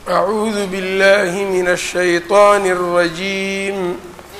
أعوذ بالله من الشيطان الرجيم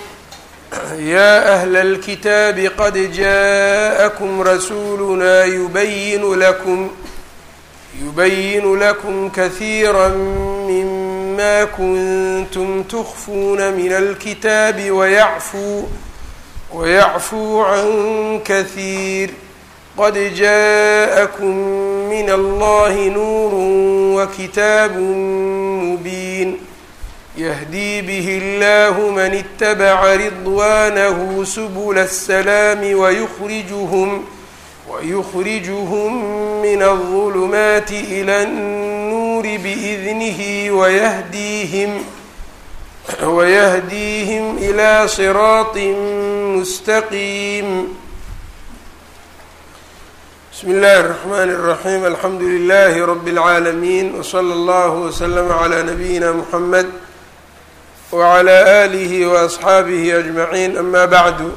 يا أهل الكتاب قد جاءكم رسولنا يبين لكم يبين لكم كثيرا مما كنتم تخفون من الكتاب ويعفو ويعفو عن كثير قد جاءكم من الله نور وكتاب مبين يهدي به الله من اتبع رضوانه سبل السلام ويخرجهم ويخرجهم من الظلمات إلى النور بإذنه ويهديهم ويهديهم إلى صراط مستقيم بسم الله الرحمن الرحيم الحمد لله رب العالمين وصلى الله وسلم على نبينا محمد وعلى آله وأصxaabihi أجمعين أما bعd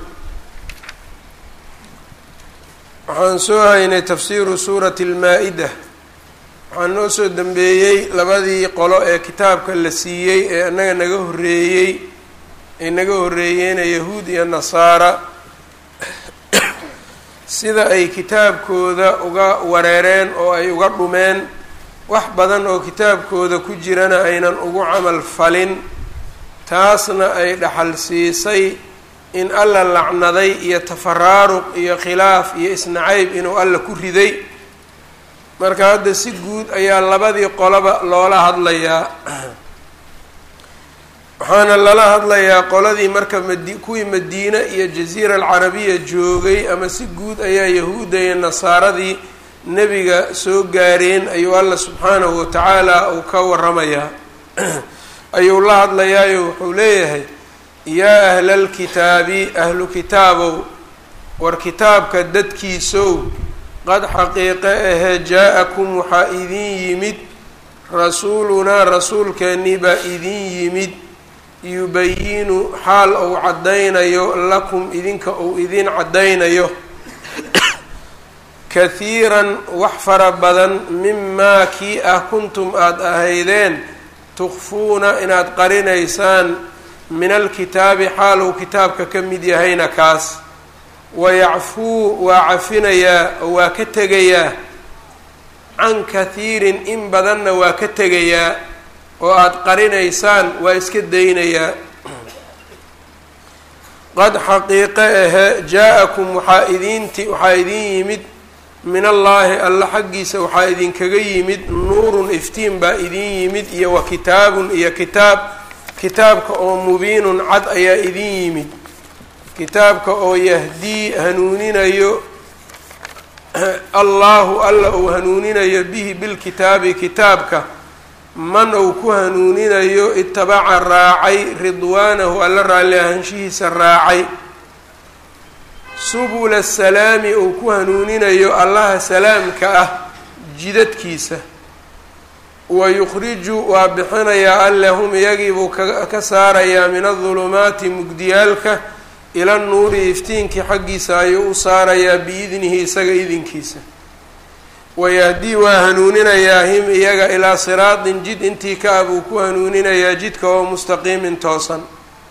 waxaan soo haynay tafsiru suurati الmaa-ida waxaan noo soo dembeeyey labadii qolo ee kitaabka la siiyey ee inaga naga horeeyey ay naga horeeyeena yahuud iyo nasaara sida ay kitaabkooda uga wareereen oo ay uga dhumeen wax badan oo kitaabkooda ku jirana aynan ugu camal falin taasna ay dhaxal siisay in alla lacnaday iyo tafaraaruq iyo khilaaf iyo isnacayb inuu alla ku riday marka hadda si guud ayaa labadii qoloba loola hadlayaa waxaana lala hadlayaa qoladii marka madi kuwii madiine iyo jaziira alcarabiya joogay ama si guud ayaa yahuudda iyo nasaaradii nebiga soo gaareen ayuu alla subxaanahu watacaala uu ka waramayaa ayuu la hadlayaayo wuxuu leeyahay yaa ahla alkitaabi ahlu kitaabow war kitaabka dadkiisow qad xaqiiqe ahee jaa-akum waxaa idin yimid rasuulunaa rasuulkeennii baa idin yimid yubayinu xaal uu caddaynayo lakum idinka uu idin caddaynayo kahiiran wax fara badan mimaa kii ah kuntum aada ahaydeen tukfuuna inaad qarinaysaan min alkitaabi xaal uu kitaabka ka mid yahayna kaas wayacfuu waa cafinayaa oo waa ka tegayaa can kahiirin in badanna waa ka tegayaa oo aada qarinaysaan waa iska daynayaa qad xaqiiqe ahe jaa-akum waxaa idinti waxaa idin yimid min allaahi alla xaggiisa waxaa idinkaga yimid nuurun iftiin baa idin yimid iyo wa kitaabun iyo kitaab kitaabka oo mubiinun cad ayaa idin yimid kitaabka oo yahdii hanuuninayo allahu alla uu hanuuninayo bihi bilkitaabi kitaabka man uu ku hanuuninayo itabaca raacay ridwaanahu alla raalli ahaanshihiisa raacay subula asalaami uu ku hanuuninayo allaha salaamka ah jidadkiisa wa yukhriju waa bixinayaa alle hum iyagiibuu ka saarayaa min adulumaati mugdiyaalka ila nuuri iftiinkii xaggiisa ayuu u saarayaa biidnihi isaga idinkiisa wayahdii waa hanuuninayaa him iyaga ilaa siraatin jid intii ka ah buu ku hanuuninayaa jidka oo mustaqiimin toosan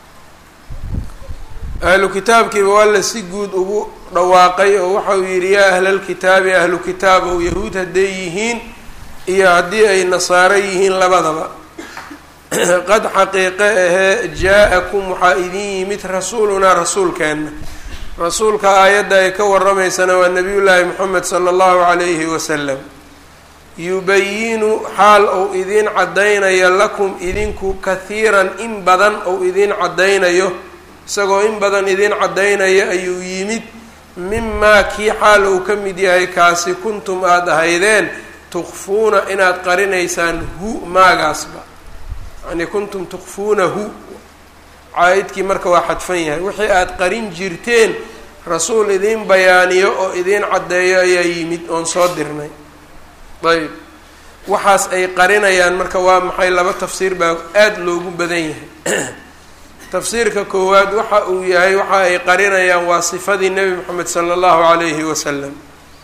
ahlu kitaabkiiba alla si guud ugu dhawaaqay oo waxauu yidhi yaa ahlalkitaabi ahlu kitaab ow yahuud hadday yihiin iyo haddii ay nasaaro yihiin labadaba qad xaqiiqe ahee jaa-akum waxaa idin yimid rasuulunaa rasuulkeenna rasuulka aayadda ay ka waramaysana waa nabiyullaahi moxamed sala allahu calayhi wasalam yubayinu xaal ou idin caddaynayo lakum idinku kahiiran in badan ou idin caddaynayo isagoo in badan idin caddaynaya ayuu yimid mimaa kii xaal uu ka mid yahay kaasi kuntum aada ahaydeen tukfuuna inaad qarinaysaan hu maagaasba yacnii kuntum tukfuunahu caa-idkii marka waa xadfan yahay wixii aada qarin jirteen rasuul idiin bayaaniyo oo idiin caddeeyo ayaa yimid oon soo dirnay ayb waxaas ay qarinayaan marka waa maxay laba tafsiir baa aada loogu badan yahay tafsiirka koowaad waxa uu yahay waxa ay qarinayaan waa sifadii nebi moxamed sala allahu calayhi wasalam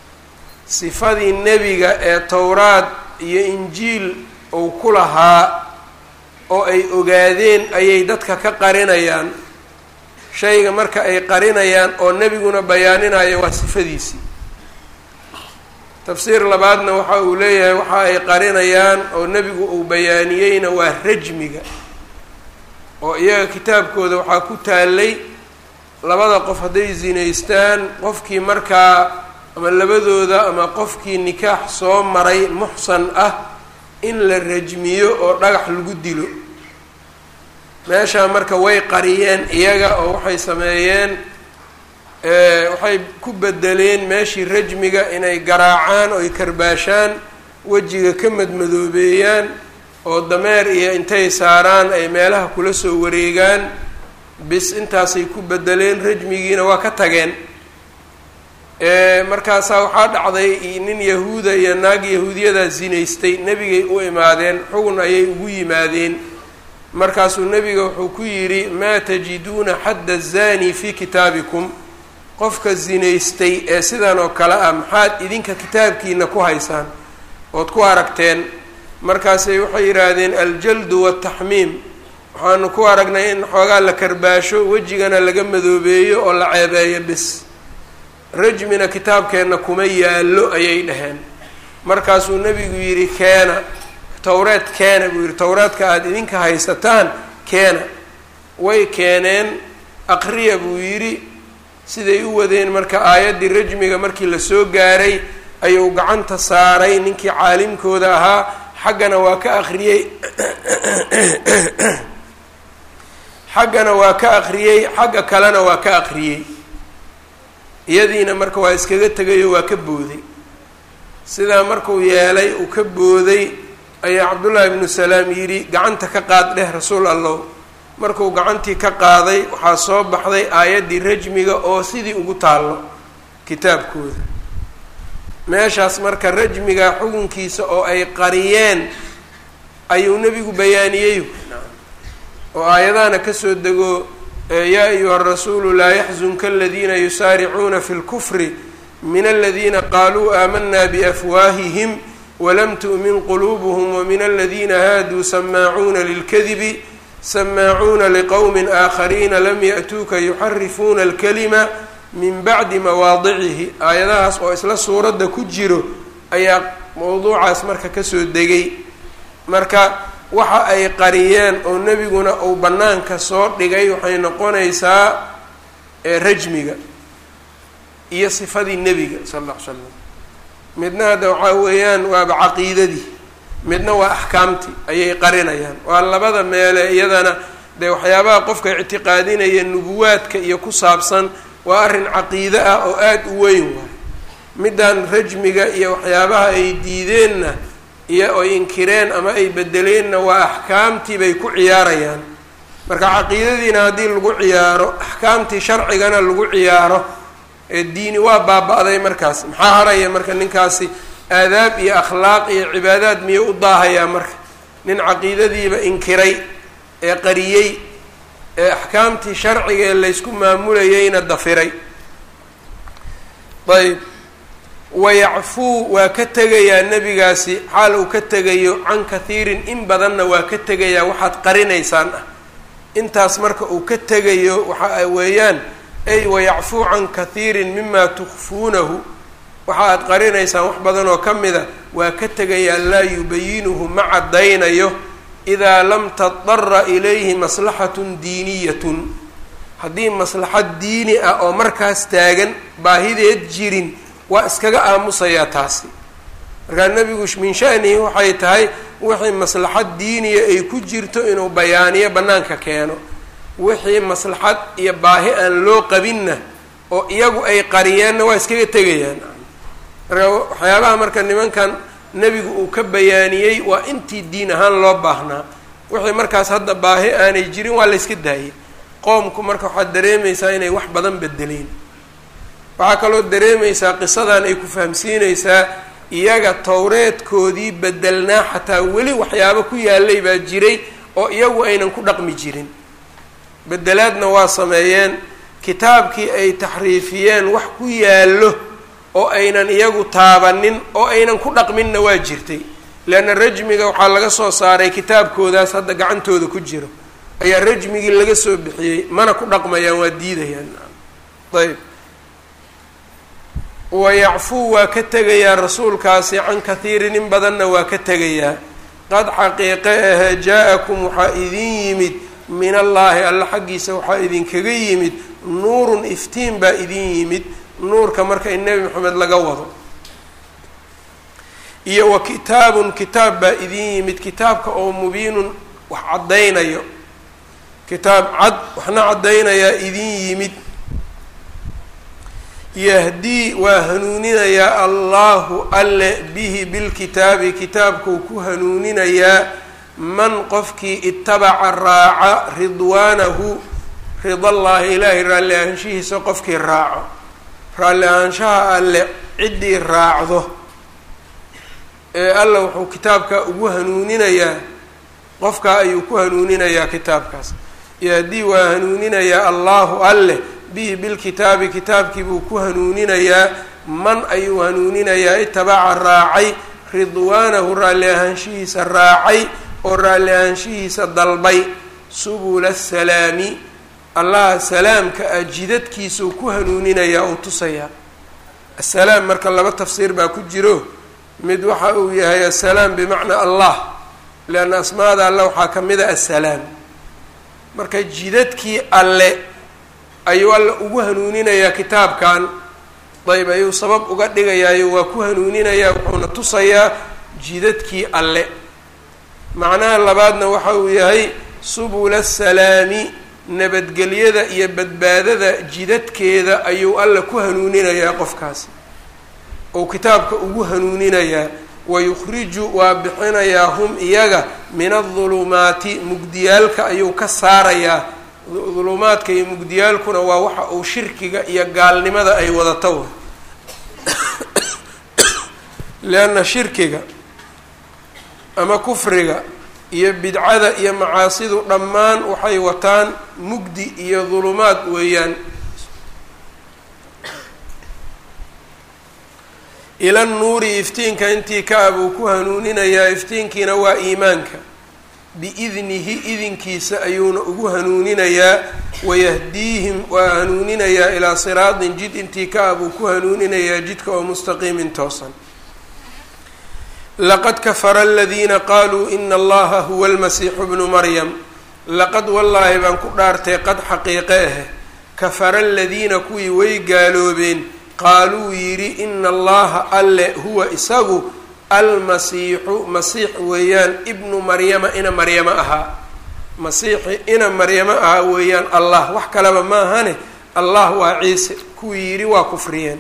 sifadii nebiga ee towraad iyo injiil uu ku lahaa oo ay ogaadeen ayay dadka ka qarinayaan shayga marka ay qarinayaan oo nebiguna bayaaninayo waa sifadiisii tafsiir labaadna waxa uu leeyahay waxa ay qarinayaan oo nebigu uu bayaaniyeyna waa rajmiga oo iyaga kitaabkooda waxaa ku taalay labada qof hadday zinaystaan qofkii markaa ama labadooda ama qofkii nikaax soo maray muxsan ah in la rajmiyo oo dhagax lagu dilo meeshaa marka way qariyeen iyaga oo waxay sameeyeen waxay ku bedeleen meeshii rajmiga inay garaacaan oo ay karbaashaan wejiga ka madmadoobeeyaan oo dameer iyo intay saaraan ay meelaha kula soo wareegaan bis intaasay ku bedeleen rajmigiina waa ka tageen markaasaa waxaa dhacday nin yahuuda iyo naag yahuudiyadaa zinaystay nebigay u imaadeen xugun ayay ugu yimaadeen markaasuu nebiga wuxuu ku yidhi maa tajiduuna xadda zani fii kitaabikum qofka zinaystay ee sidan oo kale ah maxaad idinka kitaabkiina ku haysaan ood ku aragteen markaasay waxay yidhaahdeen aljaldu waataxmiim waxaanu ku aragnay in xoogaa la karbaasho wejigana laga madoobeeyo oo la ceebeeyo bis rajmina kitaabkeenna kuma yaallo ayay dhaheen markaasuu nebigu yidhi keena towreed keena buu yidhi towreedka aada idinka haysataan keena way keeneen aqriya buu yidhi siday u wadeen marka aayaddii rajmiga markii lasoo gaaray ayuu gacanta saaray ninkii caalimkooda ahaa xaggana waa ka aqriyey xaggana waa ka aqriyey xagga kalena waa ka aqriyey iyadiina marka waa iskaga tegayo waa ka booday sidaa markuu yeelay uu ka booday ayaa cabdullaahi ibnu salaam yidhi gacanta ka qaad dheh rasuul allow markuu gacantii ka qaaday waxaa soo baxday aayaddii rajmiga oo sidii ugu taallo kitaabkooda meeshaas marka rajmiga xukunkiisa oo ay qariyeen ayuu nebigu bayaaniyey oo aayadahana kasoo dego yaa ayuha rasuulu laa yaxzunka aladiina yusaaricuuna fi lkufri min aladiina qaaluu aamanaa biafwaahihim walam tu'min quluubuhum wamin aladiina haaduu samaacuuna lilkadibi samaacuuna liqowmin aakhariina lam ya'tuuka yuxarifuuna alkalima min bacdi mawaadicihi aayadahaas oo isla suuradda ku jiro ayaa mowduucaas marka kasoo degay marka waxa ay qariyeen oo nebiguna uu bannaanka soo dhigay waxay noqonaysaa rajmiga iyo sifadii nebiga sal alla ly slam midna hadda waxaa weeyaan waaba caqiidadii midna waa axkaamtii ayay qarinayaan waa labada meele iyadana dee waxyaabaha qofka ictiqaadinaya nubuwaadka iyo ku saabsan waa arrin caqiide ah oo aada u weyn waay middan rajmiga iyo waxyaabaha ay diideenna iyo ay inkireen ama ay bedeleenna waa axkaamtii bay ku ciyaarayaan marka caqiidadiina haddii lagu ciyaaro axkaamtii sharcigana lagu ciyaaro ee diini waa baaba-day markaas maxaa haraya marka ninkaasi aadaab iyo akhlaaq iyo cibaadaad miyuu u daahayaa marka nin caqiidadiiba inkiray ee qariyey ee axkaamtii sharciga ee laysku maamulayeyna dafiray ayb wayacfuu waa ka tegayaa nebigaasi xaal uu ka tegayo can kathiirin in badanna waa ka tegayaa waxaad qarinaysaan ah intaas marka uu ka tegayo waxa weeyaan ay wayacfuu can kathiirin mima tukfuunahu waxa aad qarinaysaan wax badan oo ka mida waa ka tegayaa laa yubayinuhu ma caddaynayo idaa lam tadara ilayhi maslaxatun diiniyatun haddii maslaxad diini ah oo markaas taagan baahideed jirin waa iskaga aamusayaa taasi markaa nebigu min shanihi waxay tahay wixii maslaxad diiniya ay ku jirto inuu bayaaniyo bannaanka keeno wixii maslaxad iyo baahi aan loo qabinna oo iyagu ay qariyeenna waa iskaga tegayaan marka waxyaabaha marka nimankan nebigu uu ka bayaaniyey waa intii diin ahaan loo baahnaa wixii markaas hadda baahi aanay jirin waa la yska daayay qoomku marka waxaad dareemaysaa inay wax badan bedeleen waxaa kaloo dareemaysaa qisadan ay ku fahamsiinaysaa iyaga towreedkoodii bedelnaa xataa weli waxyaabo ku yaalay baa jiray oo iyagu aynan ku dhaqmi jirin bedelaadna waa sameeyeen kitaabkii ay taxriifiyeen wax ku yaallo oo aynan iyagu taabanin oo aynan ku dhaqminna waa jirtay leanna rajmiga waxaa laga soo saaray kitaabkoodaas hadda gacantooda ku jiro ayaa rajmigii laga soo bixiyey mana ku dhaqmayaan waa diidayaan ayb wayacfuu waa ka tegayaa rasuulkaasi can kathiirin in badanna waa ka tegayaa qad xaqiiqe ahe jaa-akum waxaa idin yimid min allaahi alla xaggiisa waxaa idinkaga yimid nuurun iftiin baa idin yimid nuurka marka in nebi moxamed laga wado iyo wa kitaabun kitaab baa idin yimid kitaabka oo mubiinun wax caddaynayo kitaab cad waxna caddaynayaa idin yimid yahdii waa hanuuninayaa allahu alle bihi bilkitaabi kitaabkuu ku hanuuninayaa man qofkii itabaca raaca ridwaanahu ridallaahi ilaahay raalli ahaanshihiisa qofkii raaco raalli ahaanshaha alle ciddii raacdo ee alla wuxuu kitaabka ugu hanuuninayaa qofkaa ayuu ku hanuuninayaa kitaabkaas yahdii waa hanuuninayaa allahu alle bihi bilkitaabi kitaabkii buu ku hanuuninayaa man ayuu hanuuninayaa itabaca raacay ridwaanahu raalli ahaanshihiisa raacay oo raalli ahaanshihiisa dalbay subula asalaami allaha salaamka ah jidadkiisuu ku hanuuninayaa uu tusayaa assalaam marka laba tafsiir baa ku jiro mid waxa uu yahay assalaam bimacnaa allah leanna asmaada alle waxaa ka mid a assalaam marka jidadkii alle ayuu alla ugu hanuuninayaa kitaabkan dayb ayuu sabab uga dhigayaayo waa ku hanuuninayaa wuxuuna tusayaa jidadkii alle macnaha labaadna waxa uu yahay subula asalaami nabadgelyada iyo badbaadada jidadkeeda ayuu alla ku hanuuninayaa qofkaasi ou kitaabka ugu hanuuninayaa wayukhriju waa bixinayaa hum iyaga min adulumaati mugdiyaalka ayuu ka saarayaa dulumaadka iyo mugdiyaalkuna waa waxa uu shirkiga iyo gaalnimada ay wadato lianna shirkiga ama kufriga iyo bidcada iyo macaasidu dhammaan waxay wataan mugdi iyo dulumaad weeyaan ila nuuri iftiinka intii ka abuu ku hanuuninayaa iftiinkiina waa iimaanka biidnihi idinkiisa ayuuna ugu hanuuninayaa wayahdiihim waa hanuuninayaa ilaa siraatin jid intii ka abuu ku hanuuninayaa jidka oo mustaqiimin toosan laqad kafara aladiina qaaluu ina allaha huwa almasiixu bnu maryam laqad wallaahi baan ku dhaartay qad xaqiiqe ah kafara aladiina kuwii way gaaloobeen qaaluu yidhi ina allaha alle huwa isagu almasiixu masiix weeyaan ibnu maryama ina maryamo ahaa masiixi ina maryamo ahaa weeyaan allah wax kaleba maahane allah waa ciise kuwii yidhi waa kufriyeen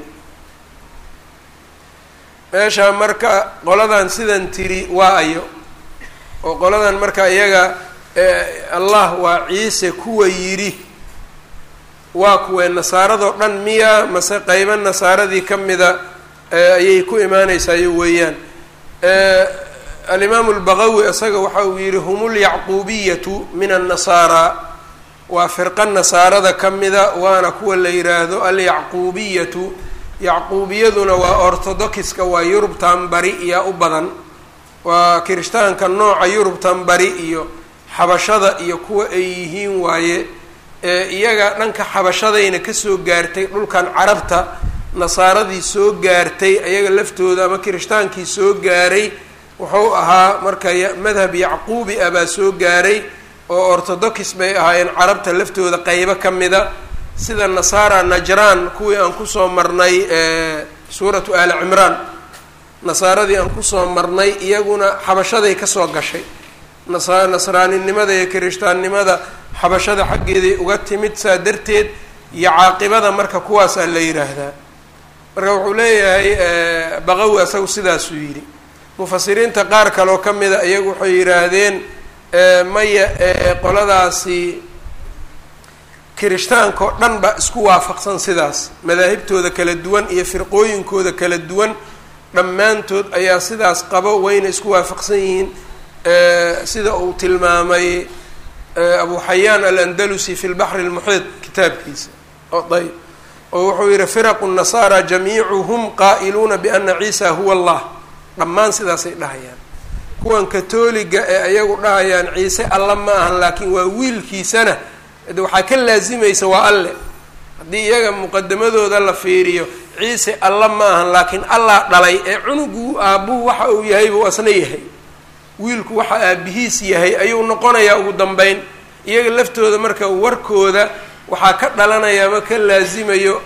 meeshaa marka qoladan sidan tiri waa ayo oo qoladan marka iyaga allah waa ciise kuwa yidhi waa kuwee nasaaradoo dhan miya mase qeybo nasaaradii ka mida ayay ku imaaneysayo weeyaan alimaamu lbaqawi isaga waxa uu yihi hum lyacquubiyatu min annasaara waa firqa nasaarada ka mida waana kuwa la yiraahdo alyacquubiyatu yacquubiyaduna waa orthodoxiska waa yurubtan bari iyo u badan waa kirishtaanka nooca yurubtan bari iyo xabashada iyo kuwa ay yihiin waaye iyaga dhanka xabashadayna kasoo gaartay dhulkan carabta nasaaradii soo gaartay ayaga laftooda ama kirishhtaankii soo gaaray wuxuu ahaa marka madhab yacquubi ah baa soo gaaray oo orthodox bay ahaayeen carabta laftooda qeybo ka mida sida nasaara najraan kuwii aan kusoo marnay suuratu aali cimraan nasaaradii aan kusoo marnay iyaguna xabashaday kasoo gashay nasa nasraaninimada iyo kirishtaannimada xabashada xaggeeday uga timid saa darteed iyo caaqibada marka kuwaasaa la yidhaahdaa marka wuxuu leeyahay baqawi asagu sidaasuu yidhi mufasiriinta qaar kaloo ka mida iyagu waxay yidhaahdeen maya qoladaasi kirishtaankaoo dhan ba isku waafaqsan sidaas madaahibtooda kala duwan iyo firqooyinkooda kala duwan dhammaantood ayaa sidaas qabo wayna isku waafaqsan yihiin sida uu tilmaamay abu xayaan alandalusi fi lbaxri lmuxiid kitaabkiisa ayb oo wuxuu yihi firaqu nasaara jamiicuhum qaa'iluuna biana ciisa huwa allah dhammaan sidaasay dhahayaan kuwan katooliga ee iyagu dhahayaan ciise alla ma ahan laakiin waa wiilkiisana waxaa ka laasimaysa waa alle haddii iyaga muqadamadooda la fiiriyo ciise alla ma ahan laakiin allah dhalay ee cunugu aabbuhu waxa uu yahay buu asna yahay wiilku waxa aabihiis yahay ayuu noqonayaa ugu dambeyn iyaga laftooda marka warkooda waxaa ka dhalanaya ma ka laasimayo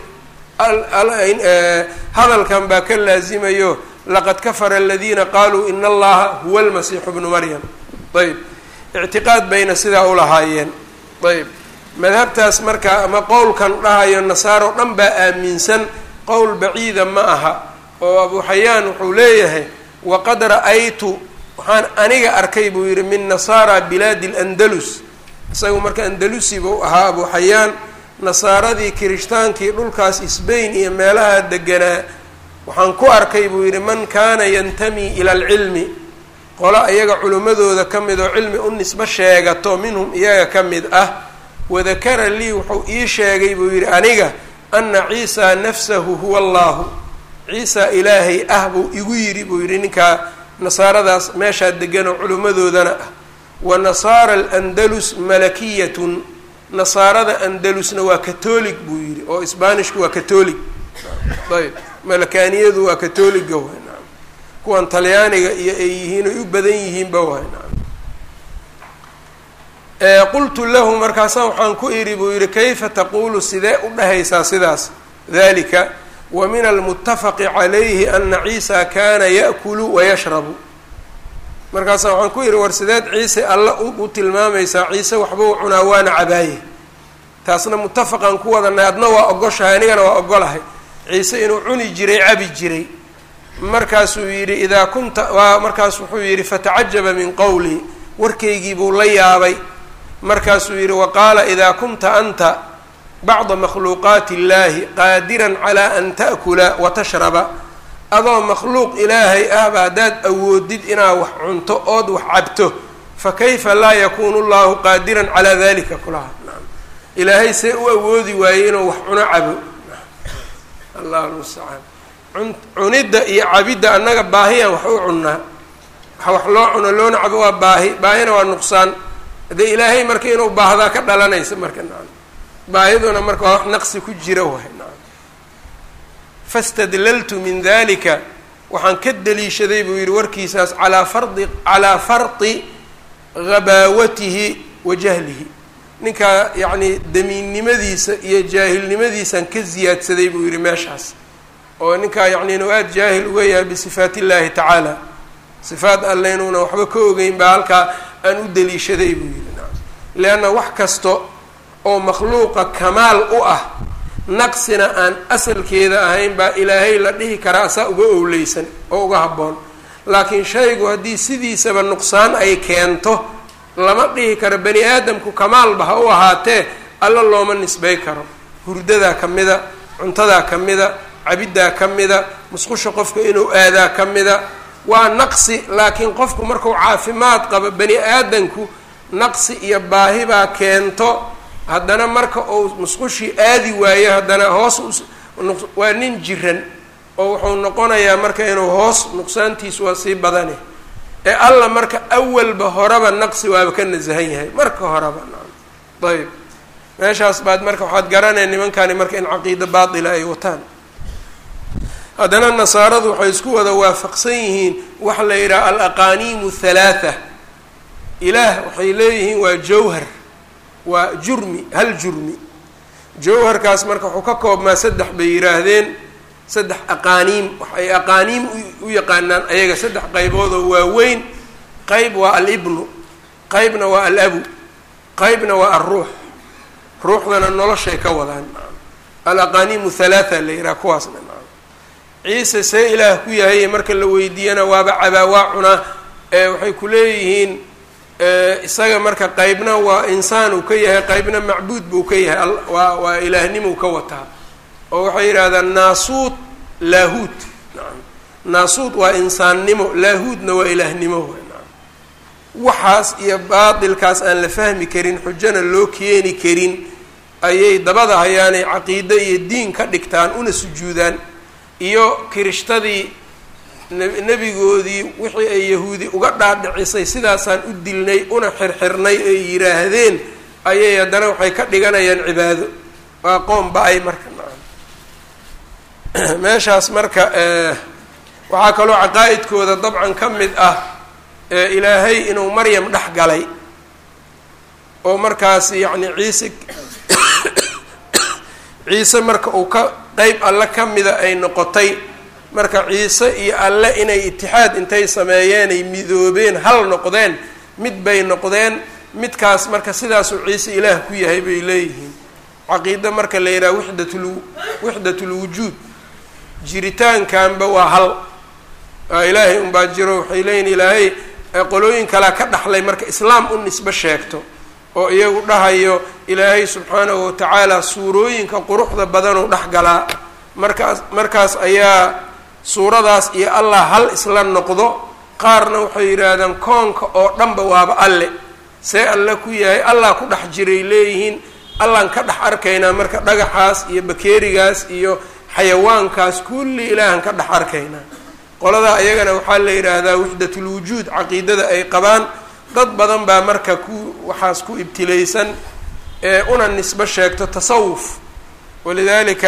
hadalkan baa ka laasimayo laqad kafara aladiina qaaluu ina allaha huwa almasiixu bnu maryam ayb ictiqaad bayna sidaa ulahaayeen ayb madhabtaas marka ama qowlkan dhahayo nasaaro dhan baa aaminsan qowl baciida ma aha oo abu xayaan wuxuu leeyahay waqad ra-aytu waxaan aniga arkay buu yidhi min nasaara bilaadi landalus isagu marka andalusi buu ahaa abu xayaan nasaaradii kirishhtaankii dhulkaas sbain iyo meelaha deganaa waxaan ku arkay buu yidhi man kaana yantami ila alcilmi qolo iyaga culimmadooda ka mid oo cilmi u nisbo sheegato minhum iyaga ka mid ah wadakara lii wuxuu ii sheegay buu yidhi aniga ana ciisa nafsahu huwa allahu ciisa ilaahay ah buu igu yidhi buu yidhi ninkaa nasaaradaas meeshaa degan oo culimmadoodana ah wa nasaara alandalus malakiyatun nasaarada andalusna waa katoolig buu yidhi oo sbaanishku waa katoolig ayb malakaaniyadu waa katoliga waay naam kuwan talyaaniga iyo ay yihiin ay u badan yihiinba waay naam qultu lahu markaasa waxaan ku idhi buu yihi kayfa taqulu sidee u dhahaysaa sidaas dalika wa min almutafaqi calayhi ana ciisa kana ya'kulu wayashrabu markaasa waxaan ku idhi war sideed ciise alla u tilmaamaysaa ciise waxbuu cunaa waana cabaaye taasna mutafaqan ku wadanay adna waa ogoshahay anigana waa ogolahay ciise inuu cuni jiray cabi jiray markaasuu yidhi idaa kunta waa markaas wuxuu yidhi fatacajaba min qowlii warkaygii buu la yaabay markaasuu yidhi waqaala idaa kunta anta bacda makhluuqaati illaahi qaadiran calaa an ta'kula wa tashraba adoo makhluuq ilaahay ahba haddaad awoodid inaad wax cunto ood wax cabto fa kayfa laa yakunu llahu qaadiran calaa dalika kulaha ilaahay see u awoodi waayey inuu wax cuno cabo allah almustacaan cun cunidda iyo cabidda annaga baahiyaan wax u cunnaa waxa wax loo cuno loona cabo waa baahi baahina waa nuqsaan haddee ilaahay marka inuu baahdaa ka dhalanaysa marka nacam baahiduna marka waa wax naqsi ku jira waay nacam fastadlaltu min dalika waxaan ka daliishaday buu yidhi warkiisaas calaa fardi calaa fardi ghabaawatihi wa jahlihi ninkaa yacni damiinnimadiisa iyo jaahilnimadiisaan ka ziyaadsaday buu yidhi meeshaas oo ninkaa yacni inuu aada jaahil uga yahay bisifaat illahi tacaala sifaat alle inuuna waxba ka ogeyn baa halkaa aan u daliishaday buu yidhi nacam leanna wax kasto oo makhluuqa kamaal u ah naqsina aan asalkeeda ahayn baa ilaahay la dhihi karaa asaa uga owleysan oo uga habboon laakiin shaygu haddii sidiisaba nuqsaan ay keento lama dhihi karo bani aadamku kamaalba ha u ahaatee alla looma nisbay karo hurdadaa ka mida cuntadaa ka mida cabiddaa ka mida musqusha qofka inuu aadaa ka mida waa naqsi laakiin qofku markuu caafimaad qabo bani aadamku naqsi iyo baahi baa keento haddana marka uu musqushii aadi waayo haddana hoos waa nin jiran oo wuxuu noqonayaa marka inuu hoos nuqsaantiisu waa sii badane ee alla marka awalba horeba naqsi waaba ka nasahan yahay marka horeba ayb meeshaas baad marka waxaad garanaya nimankani marka in caqiido baatila ay wataan haddana nasaaradu waxay isku wada waafaqsan yihiin waxa la yidhaha alaqaaniimu halaatha ilaah waxay leeyihiin waa jawhar waa jurmi hal jurmi jawharkaas marka wuxuu ka koobmaa saddex bay yidhaahdeen saddex aqaaniim waxay aqaaniim u yaqaanaan ayaga saddex qaybood oo waaweyn qayb waa alibnu qaybna waa alabu qaybna waa alruux ruuxdana noloshay ka wadaan alaqaaniimu halaatha la yidhaha kuwaasna ciise see ilaah ku yahay marka la weydiiyana waaba cabaa waa cunaa ee waxay ku leeyihiin isaga marka qaybna waa insaan uu ka yahay qaybna macbuud buu ka yahay waa waa ilaahnimuu ka wataa oo waxay yidhahdaan naasuud laahuud naam naasuud waa insaannimo laahuudna waa ilaahnimo naam waxaas iyo baatilkaas aan la fahmi karin xujana loo keeni karin ayay dabada hayaanay caqiide iyo diin ka dhigtaan una sujuudaan iyo kirishtadii nebigoodii wixii ay yahuudi uga dhaadhicisay sidaasaan u dilnay una xirxirnay ay yidhaahdeen ayay haddana waxay ka dhiganayaan cibaado waa qoom ba-ay marka meeshaas marka waxaa kaloo caqaa-idkooda dabcan ka mid ah ilaahay inuu maryam dhex galay oo markaas yacni ciise ciise marka uu ka qeyb alle ka mida ay noqotay marka ciise iyo alle inay itixaad intay sameeyeen ay midoobeen hal noqdeen mid bay noqdeen midkaas marka sidaasuu ciise ilaah ku yahay bay leeyihiin caqiida marka la yidhaha wixdatul wixdatul wujuud jiritaankanba waa hal waa ilaahay unbaa jiro waxay leeyihin ilaahay qolooyin kalea ka dhaxlay marka islaam u nisbe sheegto oo iyagu dhahayo ilaahay subxaanahu watacaala suurooyinka quruxda badanuu dhex galaa markaas markaas ayaa suuradaas iyo allah hal isla noqdo qaarna waxay yidhaahdaan koonka oo dhanba waaba alle see alle ku yahay allah ku dhex jiray leeyihiin allaan ka dhex arkaynaa marka dhagaxaas iyo bakeerigaas iyo xayawaankaas kulli ilaahan ka dhex arkaynaa qoladaa iyagana waxaa la yidhaahdaa wixdatul wujuud caqiidada ay qabaan dad badan baa marka ku waxaas ku ibtilaysan ee una nisbo sheegto tasawuf walidalika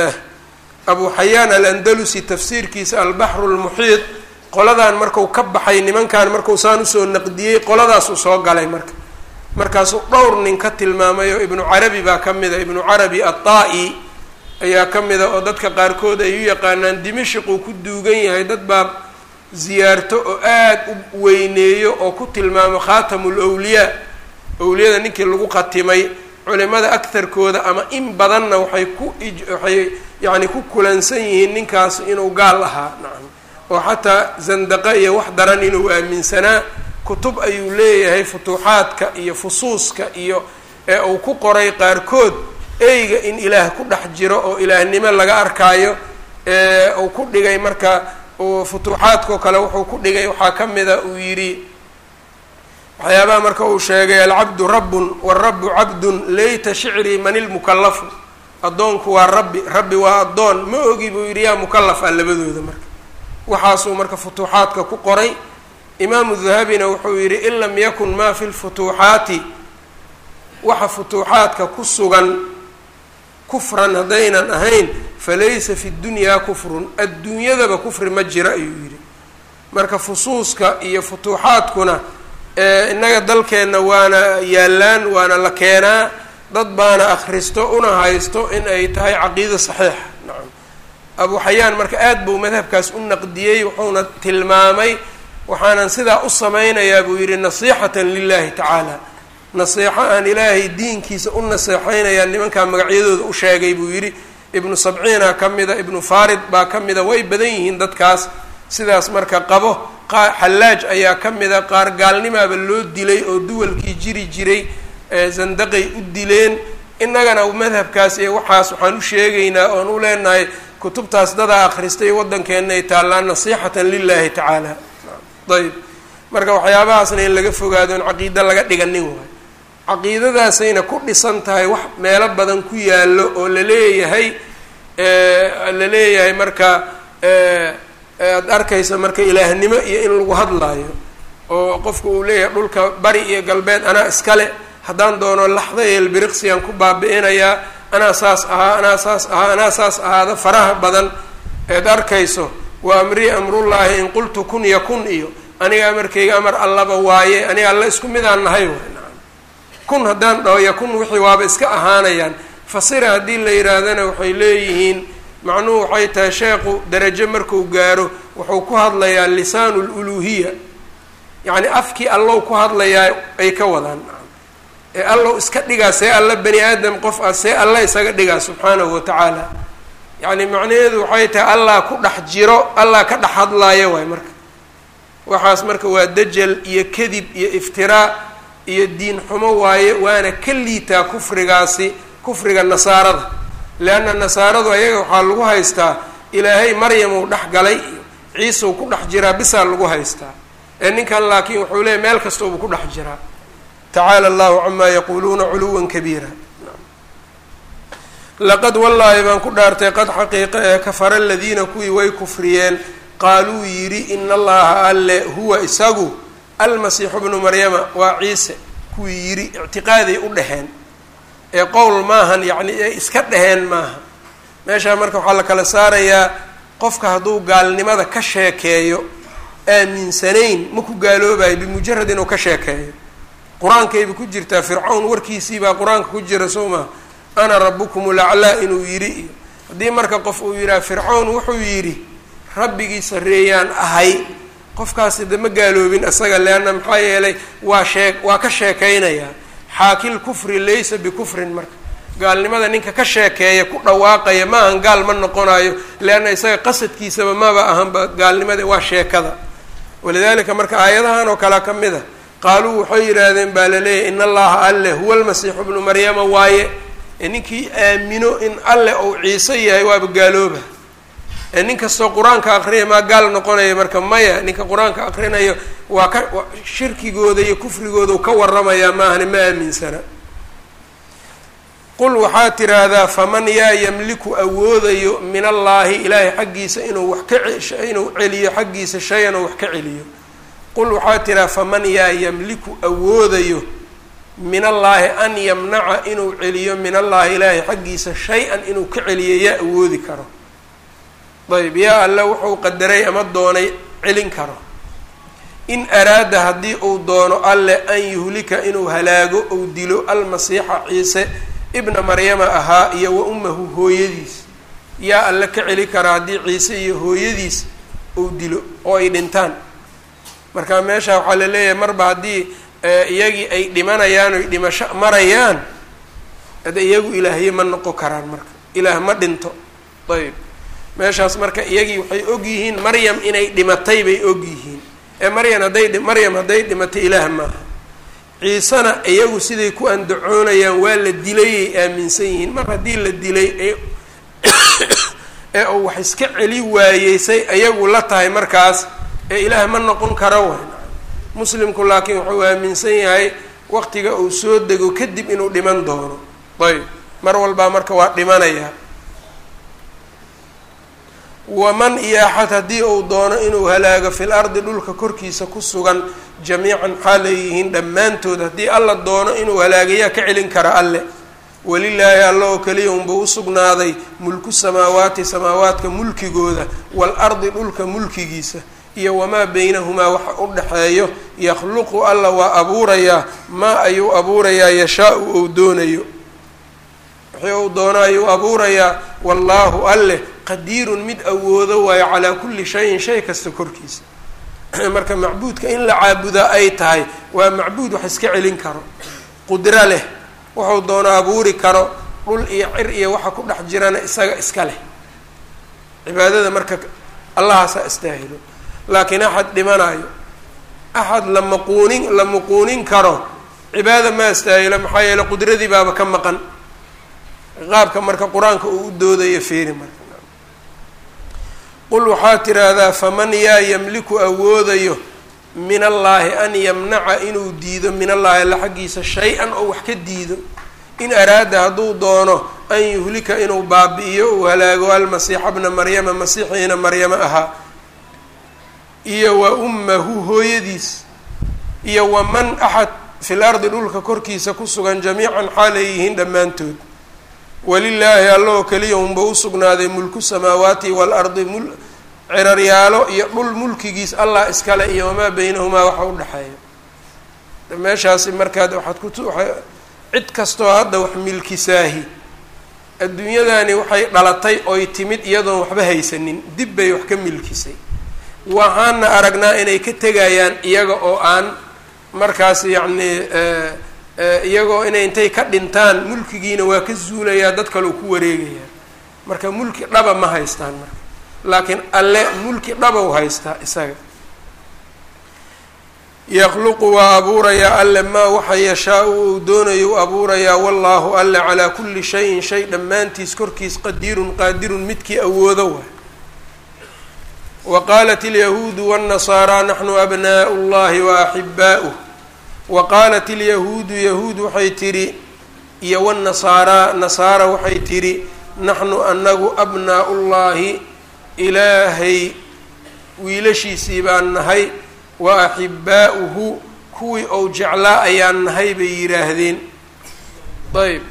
abu xayaan alandalusi tafsiirkiisa albaxru lmuxiid qoladan marku ka baxay nimankan markuu saan usoo naqdiyey qoladaasuu soo galay marka markaasuu dhowr nin ka tilmaamay oo ibnu carabi baa ka mida ibnu carabi ataa-i ayaa ka mida oo dadka qaarkood ay u yaqaanaan dimashiquu ku duugan yahay dad baa ziyaarto oo aada u weyneeyo oo ku tilmaamo khaatamul wliyaa owliyada ninkii lagu khatimay culimada agtarkooda ama in badanna waxay ku waxay yacni ku kulansan yihiin ninkaas inuu gaal ahaa nacam oo xataa zandaqa iyo wax daran inuu aaminsanaa kutub ayuu leeyahay futuuxaadka iyo fusuuska iyo ee uu ku qoray qaarkood eyga in ilaah ku dhex jiro oo ilaahnimo laga arkaayo ee uu ku dhigay marka futuuxaadkao kale wuxuu ku dhigay waxaa ka mida uu yidhi waxyaabaha marka uu sheegay alcabdu rabbun warabu cabdun layta shicrii man ilmukallafu addoonku waa rabbi rabbi waa addoon ma ogi buu yidhi yaa mukallaf ah labadooda marka waxaasuu marka futuuxaadka ku qoray imaamu dahabina wuxuu yidhi in lam yakun maa fi lfutuuxaati waxa futuuxaadka ku sugan kufran haddaynan ahayn falaysa fi dunyaa kufrun adduunyadaba kufri ma jira ayuu yidhi marka fusuuska iyo futuuxaadkuna innaga dalkeenna waana yaallaan waana la keenaa dad baana akhristo una haysto in ay tahay caqiida saxiixa nacam abu xayaan marka aad buu madhabkaas u naqdiyey wuxuuna tilmaamay waxaanan sidaa u samaynayaa buu yidhi nasiixatan lilahi tacaala nasiixo aan ilaahay diinkiisa u naseexeynayaa nimankaa magacyadooda u sheegay buu yidhi ibnu sabciina ka mida ibnu farid baa ka mida way badan yihiin dadkaas sidaas marka qabo qa xallaaj ayaa ka mida qaar gaalnimaaba loo dilay oo duwalkii jiri jiray zandaqay u dileen innagana madhabkaas iyo waxaas waxaan u sheegaynaa oon u leenahay kutubtaas dadaa akhristay waddankeenna ay taallaan nasiixatan lilahi tacaala ayb marka waxyaabahaasna in laga fogaado in caqiida laga dhiganin waayo caqiidadaasayna ku dhisan tahay wax meelo badan ku yaallo oo la leeyahay la leeyahay marka aada arkaysa marka ilaahnimo iyo in lagu hadlaayo oo qofku uu leeyahay dhulka bari iyo galbeed anaa iskale haddaan doono laxda iyo elbiriqsiyaan ku baabi'inayaa anaa saas ahaa anaa saas ahaa anaa saas ahaada faraha badan eed arkayso wa amrii amrullaahi in qultu kun yakun iyo aniga amarkayga amar allaba waaye aniga alla isku midaan nahay waay nacam kun haddaan dhaho yakun wixii waaba iska ahaanayaan fasira haddii la yidhaahdana waxay leeyihiin macnuhu waxay tahay sheekhu darajo marku gaaro wuxuu ku hadlayaa lisaanu luluuhiya yacni afkii allow ku hadlayaa ay ka wadaan nacam ee allow iska dhigaa see alla bani aadam qof ah see alla isaga dhigaa subxaanahu wa tacaala yacni macnaheedu waxay tahay allah ku dhex jiro allah ka dhex hadlaayo waay marka waxaas marka waa dajal iyo kadib iyo iftiraa iyo diin xumo waaye waana ka liitaa kufrigaasi kufriga nasaarada leanna nasaaradu ayaga waxaa lagu haystaa ilaahay maryamuu dhex galay iyo ciisau ku dhex jiraa bisaa lagu haystaa ee ninkan laakiin wuxuu leeyahy meel kastoobu ku dhex jiraa tacaala allahu camaa yaquuluuna culuwan kabiira laqad wallaahi baan ku dhaartay qad xaqiiqa ee kafara aladiina kuwii way kufriyeen qaaluu yidhi ina allaha alle huwa isagu almasiixu bnu maryama waa ciise kuwii yidhi ictiqaaday u dheheen ee qowl maahan yacni ee iska dheheen maaha meeshaa marka waxaa la kala saarayaa qofka hadduu gaalnimada ka sheekeeyo aaminsanayn ma ku gaaloobayo bimujarad inuu ka sheekeeyo qur-aankayba ku jirtaa fircawn warkiisiibaa qur-aanka ku jira soo maha ana rabukum ulaclaa inuu yidhi iyo haddii marka qof uu yidhaha fircawn wuxuu yidhi rabbigii sarreeyaan ahay qofkaasi de ma gaaloobin isaga leanna maxaa yeelay waa shee waa ka sheekeynayaa xaakil kufri laysa bikufrin marka gaalnimada ninka ka sheekeeya ku dhawaaqaya ma ahan gaal ma noqonayo leanna isaga qasadkiisaba maba ahanba gaalnimada waa sheekada walidalika marka aayadahan oo kalea ka mid a qaaluu waxay yidhaahdeen baa laleeyahy in allaha alle huwa almasiixu bnu maryama waaye ee ninkii aamino in alle ou ciise yahay waaba gaalooba ee nin kastoo qur-aanka aqrinaya maa gaal noqonaya marka maya ninka qur-aanka aqrinayo waa ka shirkigooda iyo kufrigooda u ka waramayaa maahani ma aaminsana qul waxaad tiraahdaa faman yaa yamliku awoodayo min allaahi ilaahay xaggiisa inuu wax ka inuu celiyo xaggiisa shay-an oo wax ka celiyo qul waxaad tiraha faman yaa yamliku awoodayo min allaahi an yamnaca inuu celiyo min allaahi ilaahay xaggiisa shay-an inuu ka celiyo yaa awoodi karo ayb yaa alle wuxuu qadaray ama doonay celin karo in araada haddii uu doono alle an yuhlika inuu halaago ou dilo almasiixa ciise ibna maryama ahaa iyo wa ummahu hooyadiis yaa alle ka celi karaa haddii ciise iyo hooyadiis uu dilo oo ay dhintaan marka meesha waxaa la leeyahay marba haddii iyagii ay dhimanayaan oy dhimasho marayaan hade iyagu ilaahye ma noqon karaan marka ilaah ma dhinto ayb meeshaas marka iyagii waxay og yihiin maryam inay dhimatay bay og yihiin ee maryam hadday maryam hadday dhimatay ilaah maaha ciisena iyagu siday ku andacoonayaan waa la dilayay aaminsan yihiin mar haddii la dilay ee uu wax iska celi waayeysay iyagu la tahay markaas ee ilaah ma noqon karo way muslimku laakiin wuxuu aaminsan yahay waqtiga uu soo dego kadib inuu dhiman doono ayb mar walbaa marka waa dhimanayaa waman iyo axad haddii uu doono inuu halaago fil ardi dhulka korkiisa ku sugan jamiican xaal ay yihiin dhammaantood haddii alla doono inuu halaagayaa ka celin kara alle welilaahi alla oo keliya unba usugnaaday mulku samaawaati samaawaadka mulkigooda waalardi dhulka mulkigiisa iyo wamaa beynahumaa waxa u dhexeeyo yakhluqu alla waa abuurayaa maa ayuu abuurayaa yashaa-u ou doonayo wixii uu doono ayuu abuurayaa wallaahu alleh qadiirun mid awoodo waayo calaa kulli shayin shay kasta korkiisa marka macbuudka in la caabudaa ay tahay waa macbuud wax iska celin karo qudro leh wuxuu doono abuuri karo dhul iyo cir iyo waxa ku dhex jirana isaga iska leh cibaadada marka allahaasaa istaahilo laakiin axad dhimanayo axad la maquunin la muquunin karo cibaada ma istaahilo maxaa yeele qudradii baaba ka maqan qaabka marka qur-aanka uu u doodayo feeri marka qul waxaa tiraahdaa faman yaa yamliku awoodayo min allaahi an yamnaca inuu diido min allaahi alla xaggiisa shay-an oo wax ka diido in araada hadduu doono an yuhlika inuu baabi'iyo uu halaago almasiixa bna maryama masiixiina maryamo ahaa iyo wa ummahu hooyadiis iyo waman axad fil ardi dhulka korkiisa ku sugan jamiican xaalay yihiin dhammaantood walilaahi alla oo keliya unba usugnaaday mulku samaawaati waalardi mul ciraryaalo iyo dhul mulkigiis allah iskale iyo wamaa beynahumaa waxa u dhexeeya meeshaasi markaad waxaad kutu waa cid kastoo hadda wax milkisaahi adduunyadani waxay dhalatay oy timid iyadoon waxba haysanin dib bay wax ka milkisay waxaana aragnaa inay ka tegayaan iyaga oo aan markaas yacni iyagoo inay intay ka dhintaan mulkigiina waa ka zuulayaa dad kaleo ku wareegayaa marka mulki dhaba ma haystaan marka laakiin alle mulki dhabow haystaa isaga yakhluqu waa abuurayaa alle maa waxa yashaa-u uu doonayo u abuurayaa wallaahu alle calaa kulli shayin shay dhammaantiis korkiis qadiirun qaadirun midkii awoodo waay wa qaalat alyahuudu waannasaaraa naxnu abnaa'u llahi wa axibaa'uh wa qaalat ilyahuudu yahuud waxay tidhi iyo wannasaaraa nasaara waxay tidhi naxnu anagu abnaa'u llaahi ilaahay wiilashiisii baan nahay wa axibbaa'uhu kuwii ou jeclaa ayaan nahay bay yidhaahdeen ayb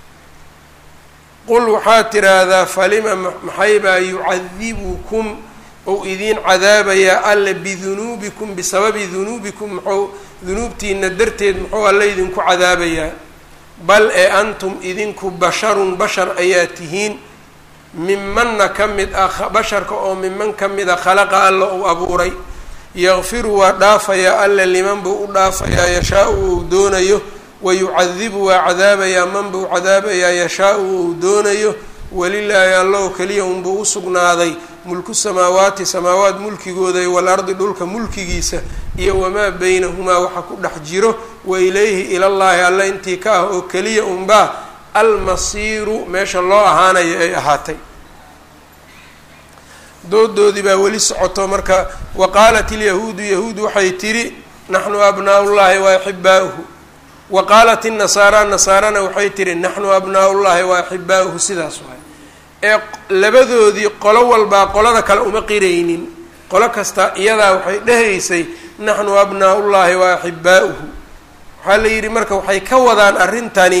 qul waxaad tidhaahdaa falima maxay baa yucadibukum ou idiin cadaabayaa alle bidunuubikum bisababi dunuubikum muxuu dunuubtiina darteed muxuu alle idinku cadaabayaa bal ee antum idinku basharun bashar ayaa tihiin mimanna ka mid ah basharka oo miman ka mid a khalaqa alla uu abuuray yakfiru waa dhaafayaa alle liman buu u dhaafayaa yashaa-u uu doonayo wayucadibu waa cadaabayaa man buu cadaabayaa yashaa-u uu doonayo walilaahi allahu keliya unbuu u sugnaaday mulku samaawaati samaawaat mulkigooda iyo walardi dhulka mulkigiisa iyo wamaa beynahumaa waxa ku dhex jiro wa ilayhi ilallaahi alle intii ka ah oo keliya unbaa almasiiru meesha loo ahaanayo ay ahaatay doodoodii baa weli socoto marka wa qaalat ilyahuudu yahuud waxay tidhi naxnu abnaa'ullaahi wa axibbaa'uhu wa qaalat innasaara nasaarana waxay tihi naxnu abnaa'ullaahi wa axibbaa'uhu sidaas waay ee labadoodii qolo walbaa qolada kale uma qiraynin qolo kasta iyadaa waxay dhehaysay naxnu abnaa'ullaahi wa axibbaa'uhu waxaa la yidhi marka waxay ka wadaan arrintani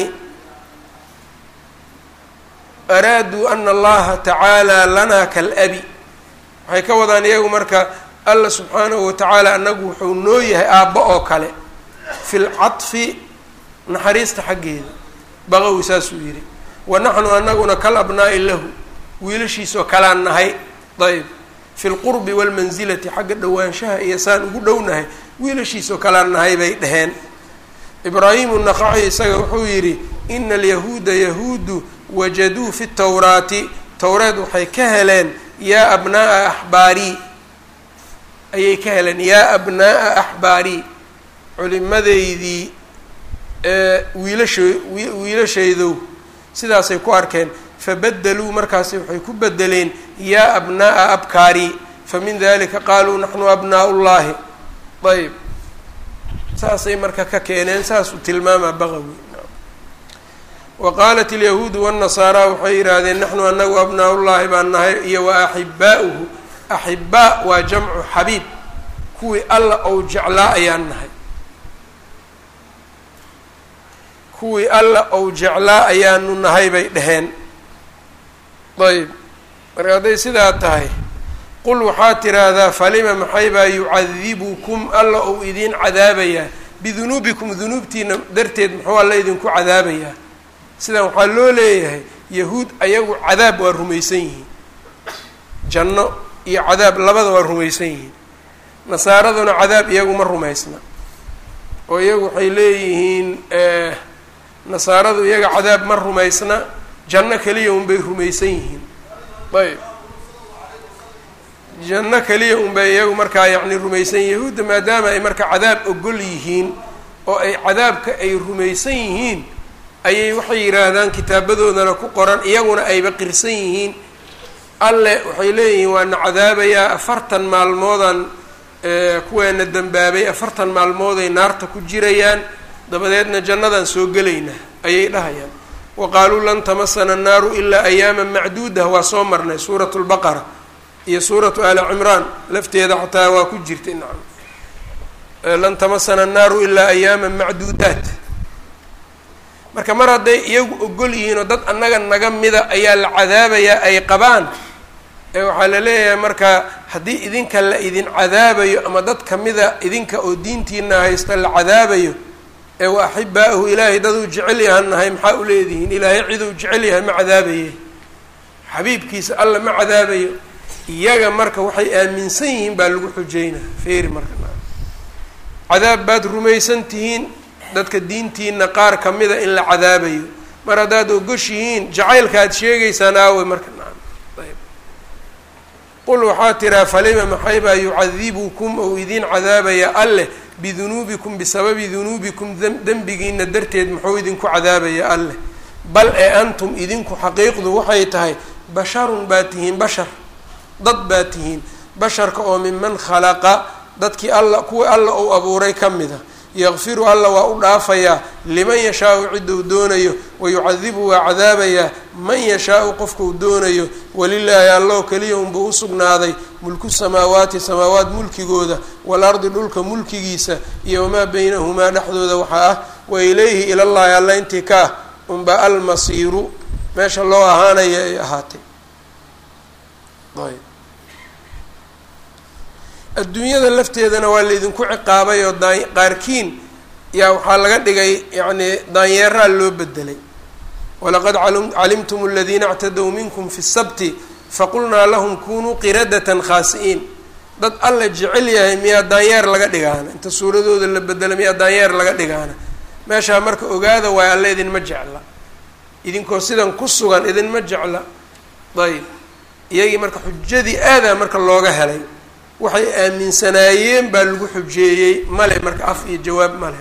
araaduu ana allaha tacaala lanaa kal-abi waxay ka wadaan iyagu marka alla subxaanahu watacaala anagu wuxuu noo yahay aabba oo kale fi lcadfi naxariista xaggeeda baqowi saasuu yidhi wa naxnu anaguna kal abnaa'i lahu wiilashiisoo kalaan nahay ayb fi lqurbi walmansilati xagga dhowaanshaha iyo saan ugu dhownahay wiilashiisoo kalaan nahay bay dheheen ibraahimu naqaci isaga wuxuu yidhi ina alyahuuda yahuudu wajaduu fi tawraati towreed waxay ka heleen yaa abnaa'a axbaarii ayay ka heleen yaa abnaa'a axbaarii culimadaydii wiilasha wiilashaydow sidaasay ku arkeen fabadaluu markaasi waxay ku bedeleen yaa abnaa'a abkaarii famin dalika qaaluu naxnu abnaa'u llaahi ayb saasay marka ka keeneen saasuu tilmaamaa baqawi wa qaalat alyahuudu waannasaaraa waxay yidhaahdeen naxnu anagu abnaa'ullaahi baan nahay iyo wa axibbaa'uhu axibaa waa jamcu xabiib kuwii alla ou jeclaa ayaan nahay kuwii alla ou jeclaa ayaanu nahay bay dheheen ayb marka hadday sidaa tahay qul waxaad tiraahdaa falima maxay baa yucadibukum alla ou idiin cadaabayaa bidunuubikum dunuubtiina darteed muxuu alla idinku cadaabayaa sidan waxaa loo leeyahay yahuud ayagu cadaab waa rumaysan yihiin janno iyo cadaab labada waa rumaysan yihiin nasaaraduna cadaab iyagu ma rumaysna oo iyagu waxay leeyihiin nasaaradu iyaga cadaab ma rumaysna janno keliya unbay rumaysan yihiin ayb janno keliya unbay iyagu markaa yacni rumaysan yihin yahuudda maadaama ay marka cadaab ogol yihiin oo ay cadaabka ay rumaysan yihiin ayay waxay yidhaahdaan kitaabadoodana ku qoran iyaguna ayba qirsan yihiin alle waxay leeyihiin waana cadaabayaa afartan maalmoodan kuweena dembaabay afartan maalmooday naarta ku jirayaan dabadeedna jannadaan soo gelaynaa ayay dhahayaan wa qaaluu lan tamasana annaaru ilaa ayaama macduudah waa soo marnay suuratu lbaqara iyo suuratu ali cimraan lafteeda xataa waa ku jirtay nacam lan tamasana annaaru ilaa ayaama macduudaat marka mar hadday iyagu ogol yihiin oo dad annaga naga mida ayaa la cadaabayaa ay qabaan ee waxaa la leeyahay marka haddii idinka la idin cadaabayo ama dad kamida idinka oo diintiina haysta la cadaabayo ee wa axibaa-ahu ilaahay daduu jecel yahan nahay maxaa u leedihiin ilaahay ciduu jecel yahay ma cadaabaye xabiibkiisa alla ma cadaabayo iyaga marka waxay aaminsan yihiin baa lagu xujeynaa feeri marka cadaab baad rumaysan tihiin dadka diintiina qaar kamida in la cadaabayo mar haddaad ogoshihiin jacaylka aad sheegaysaan aawe marka ayb qul waxaa tiraa falima maxay baa yucadibukum ou idiin cadaabaya alleh bidunuubikum bisababi dunuubikum dembigiina darteed muxuu idinku cadaabaya alleh bal ee antum idinku xaqiiqdu waxay tahay basharun baa tihiin bashar dad baa tihiin basharka oo minman khalaqa dadkii alla kuwii alla uu abuuray ka mid a yakfiru alla waa u dhaafayaa liman yashaau ciduu doonayo wayucadibu waa cadaabayaa man yashaau qofkuu doonayo walilaahi alloo keliya unbuu usugnaaday mulku samaawaati samaawaat mulkigooda waalardi dhulka mulkigiisa iyo wamaa beynahumaa dhexdooda waxaa ah wa ilayhi ilallaahi alla intii ka ah unba almasiiru meesha loo ahaanaya ay ahaatay adduunyada lafteedana waa laydinku ciqaabay oo daa qaarkiin yaa waxaa laga dhigay yacni daanyeeraa loo bedelay walaqad calimtum aladiina اctadow minkum fi sabti faqulnaa lahum kunuu qiradatan khaasi'iin dad alla jecel yahay miyaa daanyeer laga dhigaana inta suuradooda la bedela miyaa daanyeer laga dhigaana meeshaa marka ogaada waayo alle idinma jecla idinkoo sidan ku sugan idinma jecla ayb iyagii marka xujadii aadaa marka looga helay waxay aaminsanaayeen baa lagu xujeeyey male marka af iyo jawaab male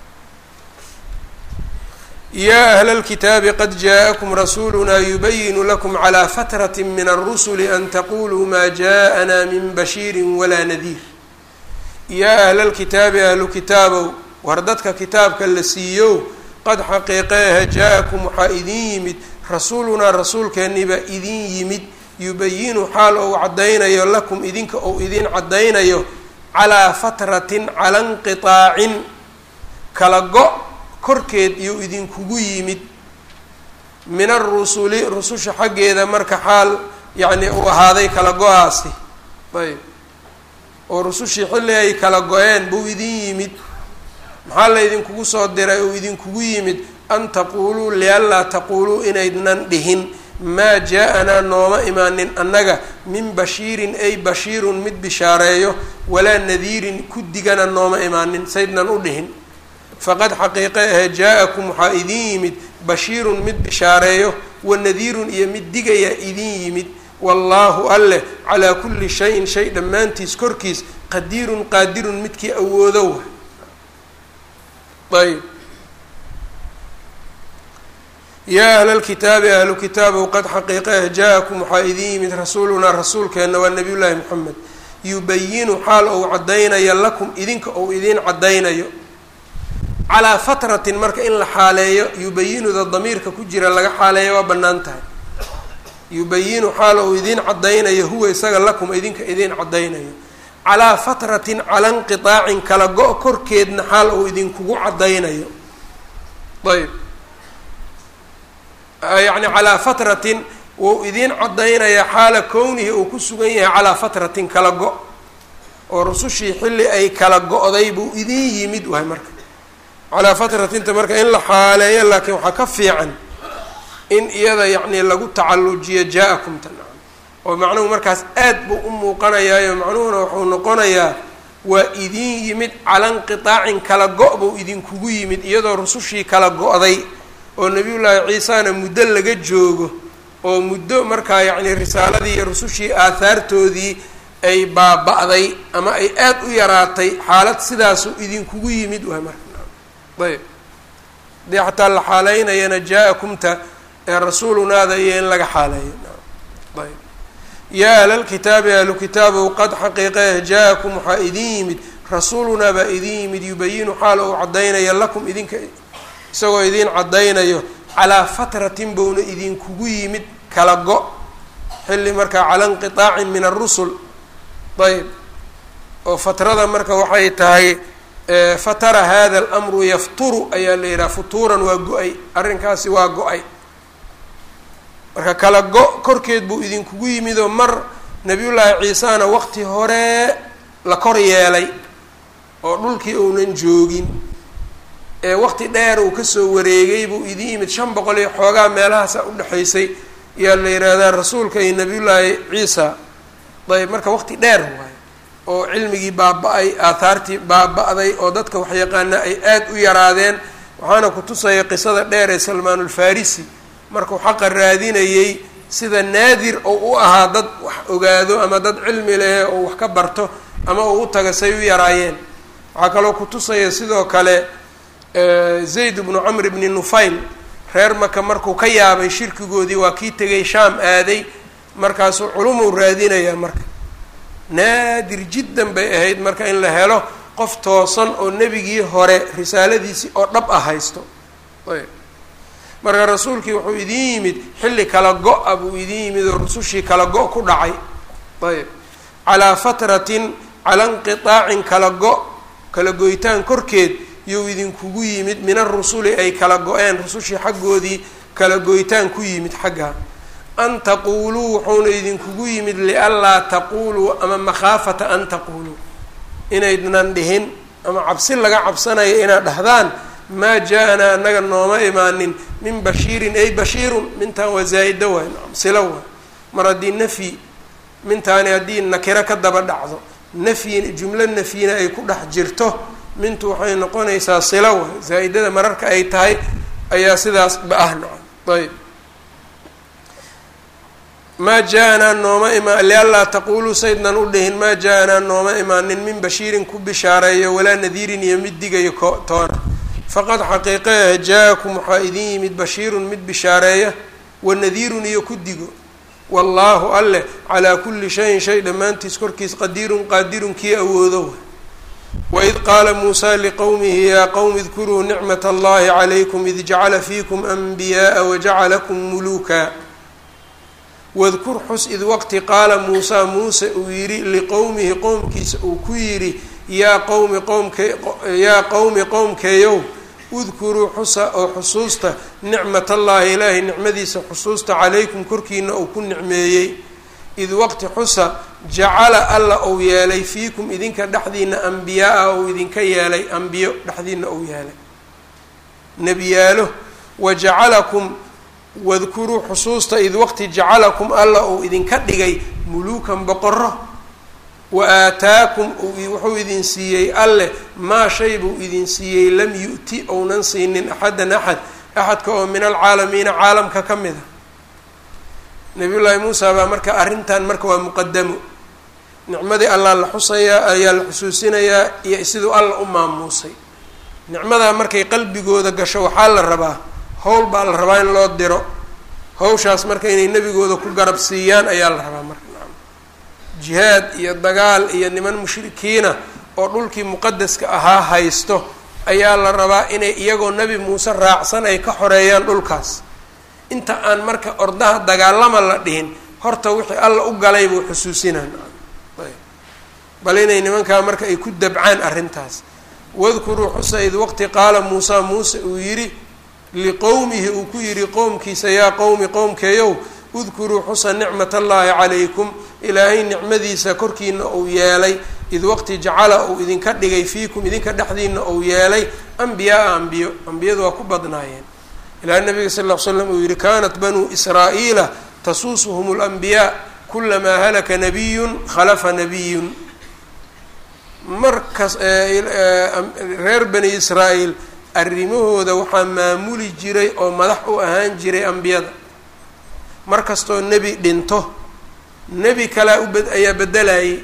yaa ahla اlkitaabi qad jaaءakum rasuuluna yubayinu lakum calى fatraة min الrusuli an taquluu ma jaءana min bashiiri walaa nadiir yaa ahla اlkitaabi ahlu kitaabow war dadka kitaabka la siiyow qad xaqiiqeeha jaa-akum waxaa idin yimid rasuulunaa rasuulkeennii baa idin yimid yubayinu xaal ou caddaynayo lakum idinka ou idin caddaynayo calaa fatratin cala inqiطaacin kala go- korkeed iyou idinkugu yimid min arusuli rususha xaggeeda marka xaal yacni uu ahaaday kala go-aasi ayb oo rusushii xilli ay kala go-een buu idin yimid maxaa la idinkugu soo diray uu idinkugu yimid an taquuluu lianlaa taquuluu inaydnan dhihin maa jaa-anaa nooma imaanin annaga min bashiirin ay bashiirun mid bishaareeyo walaa nadiirin ku digana nooma imaanin saydnan u dhihin faqad xaqiiqe ahe jaa-akum waxaa idin yimid bashiirun mid bishaareeyo wanadiirun iyo mid digaya idin yimid wallaahu alleh calaa kulli shayin shay dhammaantiis korkiis qadiirun qaadirun midkii awoodo wa ayb yaa ahla lkitaabi ahlu kitaabow qad xaqiiqeeh jaa-akum waxaa idin yimid rasuulunaa rasuulkeenna waa nabiy llaahi moxamed yubayinu xaal ou caddaynayo lakum idinka ou idiin caddaynayo calaa fatratin marka in la xaaleeyo yubayinuda damiirka ku jira laga xaaleeyo waa bannaan tahay yubayinu xaal ou idiin caddaynayo huwa isaga lakum idinka idiin caddaynayo calaa fatratin cala inqiطaacin kala go- korkeedna xaal ou idinkugu caddaynayo ayb yacni calaa fatratin wou idiin caddaynayaa xaala kownihi uu ku sugan yahay calaa fatratin kala go- oo rusushii xilli ay kala go-day buu idin yimid waay marka calaa fatratinta marka in la xaaleeyo laakiin waxaa ka fiican in iyada yacni lagu tacallujiyo jaa-akum tan oo macnuhu markaas aad buu u muuqanayaayo macnuhuna wuxuu noqonayaa waa idin yimid cala inqiطaacin kala go- buu idinkugu yimid iyadoo rusushii kala go-day oo nebiyullaahi ciisana muddo laga joogo oo muddo markaa yacni risaaladii iyo rusushii aahaartoodii ay baaba-day ama ay aada u yaraatay xaalad sidaasu idinkugu yimid waa marka ayb hadii xataa la xaaleynayana jaa-akumta ee rasuulunaada iyo in laga xaaleeyo ayb yaa ahlalkitaabi ahlu kitaabow qad xaqiiqeeh jaa-akum waxaa idin yimid rasuulunaa baa idin yimid yubayinu xaal ou caddaynaya lakum idinka isagoo idiin caddaynayo calaa fatratin bouna idinkugu yimid kala go- xilli markaa cala inqiطaacin min arusul ayb oo fatrada marka waxay tahay fatara hada alamru yafturu ayaa la yidhaha futuuran waa go-ay arrinkaasi waa go-ay marka kala go- korkeed buu idinkugu yimidoo mar nabiyullaahi ciisana waqti hore la kor yeelay oo dhulkii uunan joogin ee waqti dheer uu kasoo wareegay buu idin yimid shan boqol iyo xoogaa meelahaasa udhexaysay ayaa la yidhaahdaa rasuulka iyo nabiyullaahi ciisa ayb marka waqti dheer waayo oo cilmigii baaba-ay aathaartii baaba-day oo dadka waxyaqaana ay aada u yaraadeen waxaana ku tusaya qisada dheer ee salmaanulfarisi markuu xaqa raadinayey sida naadir oo u ahaa dad wax ogaado ama dad cilmi leh oo wax ka barto ama uu u taga say u yaraayeen waxaa kaloo ku tusaya sidoo kale zayd bnu camr bni nufayl reer maka markuu ka yaabay shirkigoodii waa kii tegay shaam aaday markaasuu culumuu raadinayaa marka naadir jiddan bay ahayd marka in la helo qof toosan oo nebigii hore risaaladiisii oo dhab ah haysto ayb marka rasuulkii wuxuu idin yimid xilli kala go-a buu idin yimid oo rusushii kala go- ku dhacay ayb calaa fatratin cala inqiaacin kala go- kala goytaan korkeed yuu idinkugu yimid min arusuli ay kala go-een rusushii xaggoodii kala goytaan ku yimid xagga an taquuluu wuxuuna idinkugu yimid lianlaa taquuluu ama makhaafata an taquuluu inaydnan dhihin ama cabsi laga cabsanayo inaad dhahdaan maa jaa-anaa anaga nooma imaanin min bashiirin ay bashiirun mintaan waa zaa-ida waay silo waay mar haddii nafyi mintaani haddii nakiro ka daba dhacdo nafyin jumlo nafyina ay ku dhex jirto mintu waxay noqonaysaa silo waay zaa-idada mararka ay tahay ayaa sidaas ba ah nacam ayb maa jaa-anaa nooma imaa lianlaa taquuluu saydnan u dhihin maa jaa-anaa nooma imaanin min bashiirin ku bishaareeyo walaa nadiirin iyo mid digayo ko toona faqad xaqiiqeah jaa-akum waxaa idin yimid bashiirun mid bishaareeya wa nadiirun iyo ku digo wallaahu alleh calaa kulli shayin shay dhammaantiis korkiis qadiirun qaadirun kii awoodo waid qaala muusaa liqowmihi yaa qowmi idkuruu nicmat allahi calaykum id jacala fiikum anbiyaaa wajacalakum muluuka wadkur xus id waqti qaala muusaa muuse uu yidhi liqowmihi qowmkiisa uu ku yidhi yaa qowmi qowmke yaa qowmi qowmkeeyow udkuruu xusa oo xusuusta nicmat allaahi ilaahay nicmadiisa xusuusta calaykum korkiina uu ku nicmeeyey id waqti xusa jacala alla uu yeelay fiikum idinka dhexdiina ambiyaa-a uu idinka yeelay ambiyo dhexdiina uu yeelay nebiyaalo wa jacalakum wadkuruu xusuusta id waqti jacalakum alla uu idinka dhigay muluukan boqoro wa aataakum wuxuu idin siiyey alleh maa shay buu idin siiyey lam yu-ti ounan siinin axadan axad axadka oo min alcaalamiina caalamka ka mid a nabiyullaahi muusa baa marka arrintan marka waa muqadamo nicmadii allaa la xusayaa ayaa la xusuusinayaa iyo siduu alla u maamuusay nicmadaa markay qalbigooda gasho waxaa la rabaa howl baa la rabaa in loo diro hawshaas marka inay nebigooda ku garab siiyaan ayaa la rabaa marka jihaad iyo dagaal iyo niman mushrikiina oo dhulkii muqadaska ahaa haysto ayaa la rabaa inay iyagoo nebi muuse raacsan ay ka xoreeyaan dhulkaas inta aan marka ordaha dagaalama la dhihin horta wixii alla u galay buu xusuusinaan bal inay nimankaa marka ay ku dabcaan arrintaas wadkuruu xusa id waqti qaala muusaa muuse uu yidhi liqowmihi uu ku yidhi qowmkiisa yaa qowmi qowmkeeyow udkuruu xusa nicmat allaahi calaykum ilaahay nicmadiisa korkiina uu yeelay id waqti jacala uu idinka dhigay fiikum idinka dhexdiina uu yeelay ambiyaaa ambiyo ambiyadu waa ku badnaayeen ilaa nabiga sal ll slam uu yihi kanat banuu israa'iila tasuusuhum اlanbiyaa kulamaa halaka nabiyun khalafa nabiyun markas reer bani israa'iil arrimahooda waxaa maamuli jiray oo madax u ahaan jiray ambiyada mar kastoo nebi dhinto nebi kalea ub ayaa bedelayay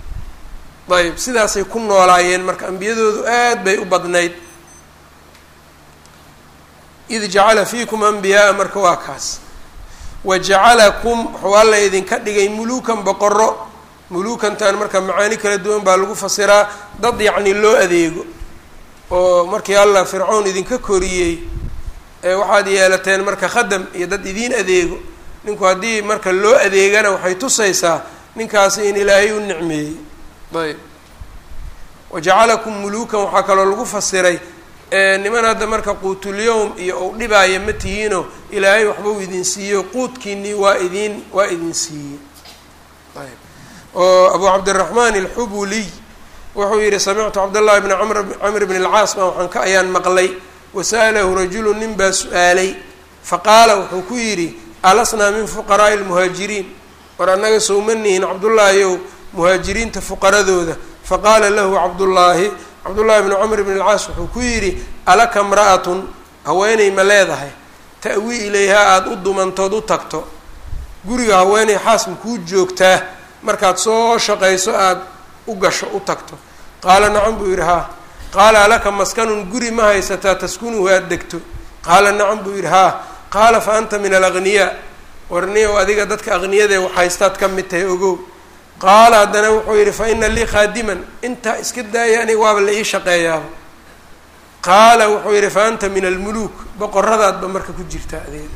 ayb sidaasay ku noolaayeen marka ambiyadoodu aad bay u badnayd id jacala fiikum ambiyaaa marka waa kaas wa jacalakum wuxuu alla idinka dhigay muluukan boqoro muluukantan marka macaani kala duwan baa lagu fasiraa dad yacni loo adeego oo markii allah fircown idinka koriyey ee waxaad yeelateen marka khadam iyo dad idiin adeego ninku haddii marka loo adeegana waxay tusaysaa ninkaasi in ilaahay u nicmeeyey ayb wajacalakum muluukan waxaa kaloo lagu fasiray niman hadda marka quutulyowm iyo ou dhibaaya ma tihiino ilaahay waxbau idin siiyo quudkiinii waa idin waa idin siiyey ayb oo abu cabdiraxmaan alxubuliy wuxuu yihi samictu cabdاllahi bni mr camr bn اlcaas baa waxaan ka ayaan maqlay wasa'alahu rajulu nin baa su-aalay faqaala wuxuu ku yidhi alasnaa min fuqaraa'i lmuhaajiriin war annaga sowmanihin cabdullaahiyow muhaajiriinta fuqaradooda faqaala lahu cabdullaahi cabdullaahi bni camr bn alcaas wuxuu ku yidhi alaka mra'atun haweeney ma leedahay ta'wii ilayhaa aada u dumantood u tagto guriga haweeney xaas makuu joogtaa markaad soo shaqayso aada u gasho u tagto qaala nacam buu yidhi haa qaala alaka maskanun guri ma haysataa taskunuhu aada degto qaala nacam buu yidhi haa qaala fa anta min alagniyaa warniyow adiga dadka aqniyadee wax haystaad ka mid tahay ogow qaala haddana wuxuu yidhi fa ina lii khaadiman intaa iska daaya aniga waaba la ii shaqeeyaaba qaala wuxuu yidhi fa anta min almuluuk boqoradaadba marka ku jirta adeeg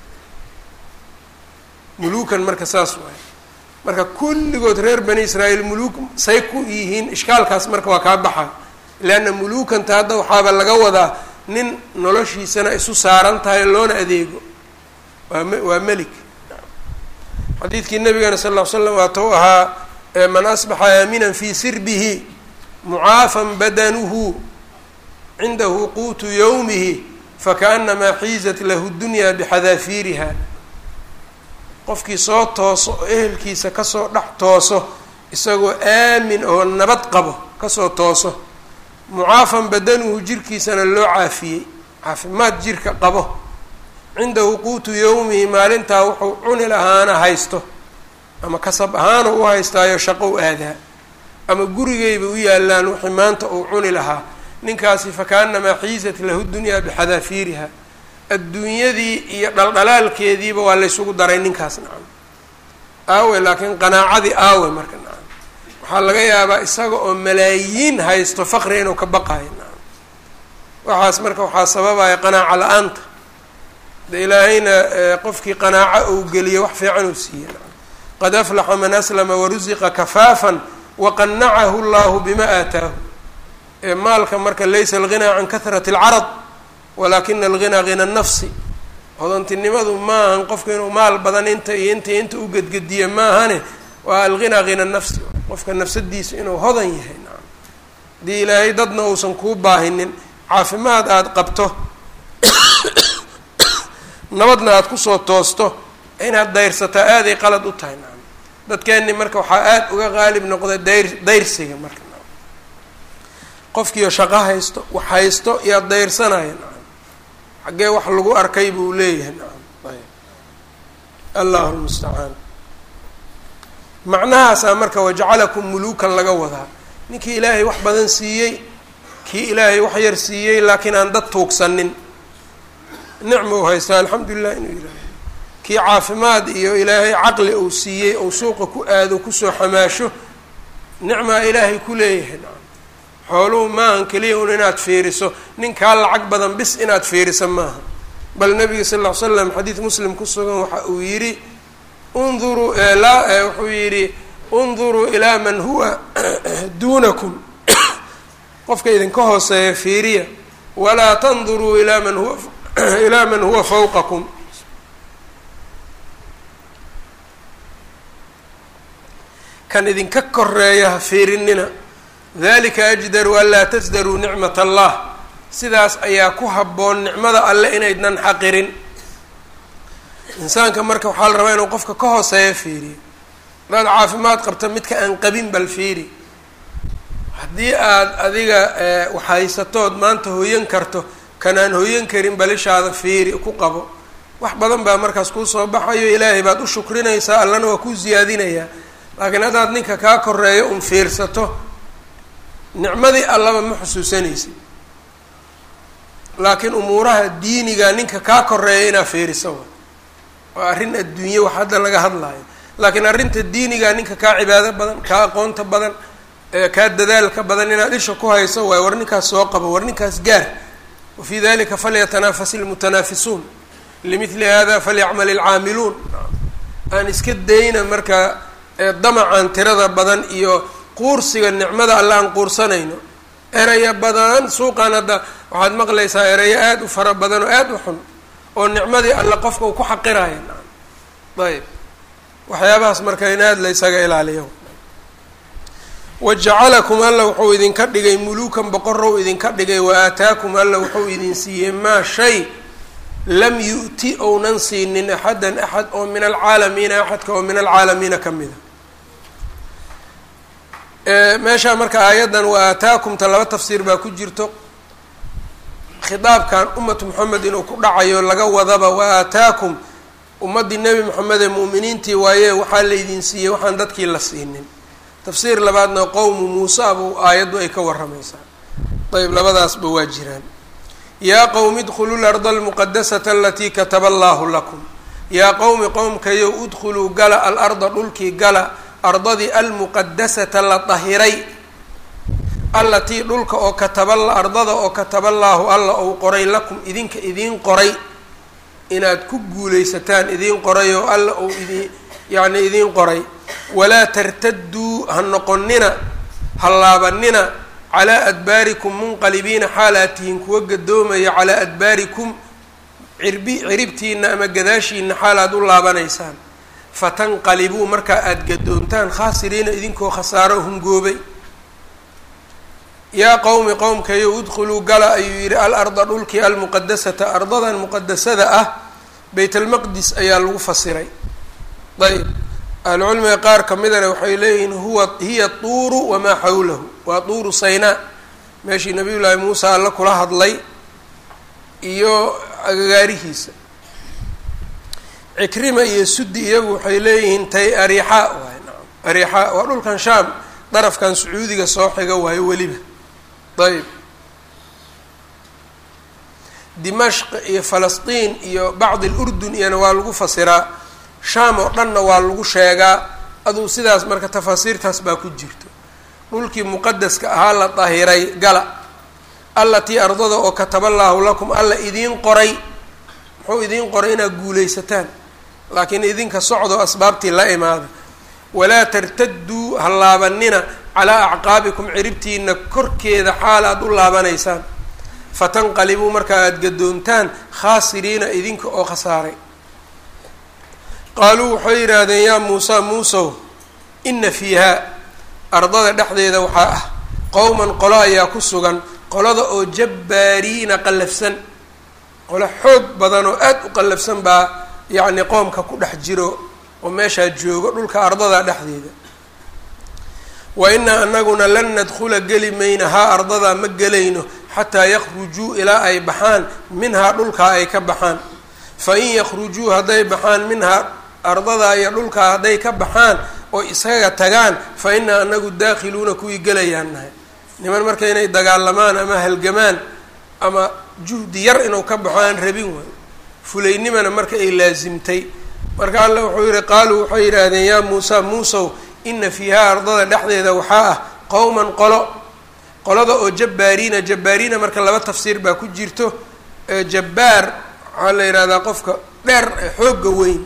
muluukan marka saas waay marka kulligood reer bani israa'iil muluuk say ku yihiin ishkaalkaas marka waa kaa baxa leanna muluukanta hadda waxaaba laga wadaa nin noloshiisana isu saaran tahay loona adeego waa m waa melik xadiidkii nabigana sal ll ly slam waata u ahaa man asbaxa aaminan fii sirbihi mucaafan badanuhu cindahu quutu yowmihi fakaanamaa xiizat lahu dunya bixadaafiiriha qofkii soo tooso oo ehelkiisa kasoo dhex tooso isagoo aamin oo nabad qabo kasoo tooso mucaafan badanuhu jirkiisana loo caafiyey caafimaad jirka qabo cindahu quutu yowmihi maalintaa wuxuu cuni lahaana haysto ama kasab ahaana u haystaayo shaqo u aadaa ama gurigayba u yaalaan wixii maanta uu cuni lahaa ninkaasi fakaanamaa xiisat lahu dunyaa bixadaafiiriha adduunyadii iyo dhaldhalaalkeediiba waa laysugu daray ninkaas nacam aawe laakiin qanaacadii aawe marka nacam waxaa laga yaabaa isaga oo malaayiin haysto faqri inuu ka baqayo nacam waxaas marka waxaa sababaya qanaaco la-aanta de ilaahayna qofkii qanaaco uu geliyo wax fiican uu siiye nacam qad aflaxa man aslama warusiqa kafaafan waqanacahu llahu bima aataahu maalka marka laysa alghinaa can kahrati alcarad walakina alghinaa hina nafsi hodantinimadu maahan qofka inuu maal badan inta iyo inta inta u gedgediya maahane waa alghinaa hina nafsi qofka nafsadiisa inuu hodan yahay nacam haddii ilaahay dadna uusan kuu baahinin caafimaad aada qabto nabadna aada kusoo toosto inaad dayrsataa aaday qalad u tahay nacam dadkeenni marka waxaa aada uga qaalib noqda dayr dayrsiga marka nacam qofkiio shaqo haysto wax haysto iyaa dayrsanaya nacam xaggee wax lagu arkay buu leeyahay nacam ayb allahu lmustacaan macnahaasaa marka wajacalakum muluukan laga wadaa ninkii ilaahay wax badan siiyey kii ilaahay wax yar siiyey laakiin aan dad tuugsanin nicma u haystaa alxamdulilah inuu yihaaho kii caafimaad iyo ilaahay caqli uu siiyey ou suuqa ku aado kusoo xamaasho nicmaa ilaahay ku leeyahay nacam xooluhu maahan keliya un inaad fiiriso ninkaa lacag badan bis inaad fiiriso maaha bal nabiga sal ll ly slam xadiid muslim ku sugan waxa uu yidhi unduruu laa wuxuu yidhi unduruu ilaa man huwa duunakum qofka idinka hooseeya fiiriya walaa tanduruu ilaa man huwa ilaa man huwa fawqakum kan idinka koreeya ha fiirinina dalika ajdaru an laa tasdaruu nicmat allah sidaas ayaa ku habboon nicmada alle inaydnan xaqirin insaanka marka waxaa la rabaa inuu qofka ka hooseeya fiiriyo hadaad caafimaad qabta midka aan qabin bal fiiri haddii aada adiga waxhaysatood maanta hoyan karto kanaan hoyan karin balishaada fiiri ku qabo wax badan baa markaas kuu soo baxayo ilaahay baad u shukrinaysaa allana waa kuu siyaadinayaa laakiin haddaad ninka kaa koreeyo un fiirsato nicmadii allaba ma xusuusanaysid laakiin umuuraha diiniga ninka kaa koreeya inaad fiiriso wa waa arrin adduunye wax hadda laga hadlaayo laakiin arrinta diiniga ninka kaa cibaado badan kaa aqoonta badan kaa dadaalka badan inaad isha ku hayso waayo war ninkaas soo qabo war ninkaas gaar wafii dalika falyatanafas ilmutanaafisuun limidli hada falyacmal ilcaamiluun aan iska dayna marka damacan tirada badan iyo quursiga nicmada alle aan quursanayno eraya badan suuqan hadda waxaad maqlaysaa erayo aada u fara badan oo aada u xun oo nicmadii alle qofka uu ku xaqiraya ayb waxyaabahaas marka in aada la ysaga ilaaliyo wajacalakum alla wuxuu idinka dhigay muluukan boqorow idinka dhigay wa aataakum alla wuxuu idin siiyey maa shay lam yu'ti ounan siinin axadan axad oo min alcaalamiina axadka oo min alcaalamiina ka mida meeshaa marka aayaddan wa aataakumta laba tafsiir baa ku jirto khitaabkan ummatu moxamed inuu ku dhacayo laga wadaba wa aataakum ummaddii nebi moxamed ee mu'miniintii waaye waxaa laydin siiyey waxaan dadkii la siinin tafsiir labaadna qowmu muusa buu aayaddu ay ka warramaysaa ayb labadaasba waa jiraan yaa qowmi idkhuluu larda almuqadasata alatii kataba allaahu lakum yaa qowmi qowmkayow udkhuluu gala alarda dhulkii gala ardadii almuqadasata la dahiray allatii dhulka oo kataba ardada oo kataballaahu alla ou qoray lakum idinka idiin qoray inaad ku guulaysataan idiin qoray oo alla ou idin yacni idiin qoray walaa tartaduu ha noqonina ha laabanina calaa adbaarikum munqalibiina xaalaad tihiin kuwa gadoomaya calaa adbaarikum cirbi ciribtiina ama gadaashiina xaalaad u laabanaysaan fatanqalibuu markaa aada gadoontaan khaasiriina idinkoo khasaaro hungoobay yaa qowmi qowmkayo udkhuluu gala ayuu yidhi al arda dhulkii almuqadasata ardadan muqadasada ah bayt almaqdis ayaa lagu fasiray ayb ahlucilmiga qaar ka midana waxay leeyihiin huwa hiya tuuru wamaa xawlahu waa tuuru saynaa meeshii nabiy llaahi muusa alla kula hadlay iyo agagaarihiisa cikrima iyo sudi iyagu waxay leeyihiin tay ariixaa waay naam ariixaa waa dhulkan shaam darafkan sacuudiga soo xiga waayo weliba ayb dimashq iyo falastiin iyo bacd alurdun iyana waa lagu fasiraa shaam oo dhanna waa lagu sheegaa aduu sidaas marka tafaasiirtaas baa ku jirto dhulkii muqadaska ahaa la dahiray gala allatii ardada oo kataballaahu lakum alla idiin qoray muxuu idiin qoray inaad guulaysataan laakiin idinka socdo asbaabtii la imaada walaa tartaduu ha laabanina calaa acqaabikum ciribtiina korkeeda xaal aada u laabanaysaan fatanqalibuu markaa aada gadoontaan khaasiriina idinka oo khasaaray qaaluu waxay yidhaahdeen yaa muusa muusow ina fiihaa ardada dhexdeeda waxaa ah qowman qolo ayaa ku sugan qolada oo jabbaariina qallafsan qolo xoog badan oo aada u qallafsan baa yacni qoomka ku dhex jiro oo meeshaa joogo dhulka ardada dhexdeeda wa inaa anaguna lan nadkhula geli mayna haa ardadaa ma gelayno xataa yakhrujuu ilaa ay baxaan minhaa dhulkaa ay ka baxaan fa in yakhrujuu hadday baxaan minhaa ardadaa iyo dhulkaa hadday ka baxaan oo isaga tagaan fa inaa anagu daakhiluuna kuwii gelayaan nahay niman marka inay dagaalamaan ama halgamaan ama juhdi yar inuu ka baxo aan rabin waayo fulaynimana marka ay laasimtay marka alla wuxuu yihi qaaluu waxay yidhaahdeen yaa muusa muusow ina fiihaa ardada dhexdeeda waxaa ah qowman qolo qolada oo jabbaariina jabbaariina marka laba tafsiir baa ku jirto jabbaar waxaa la yidhahdaa qofka dheer xoogga weyn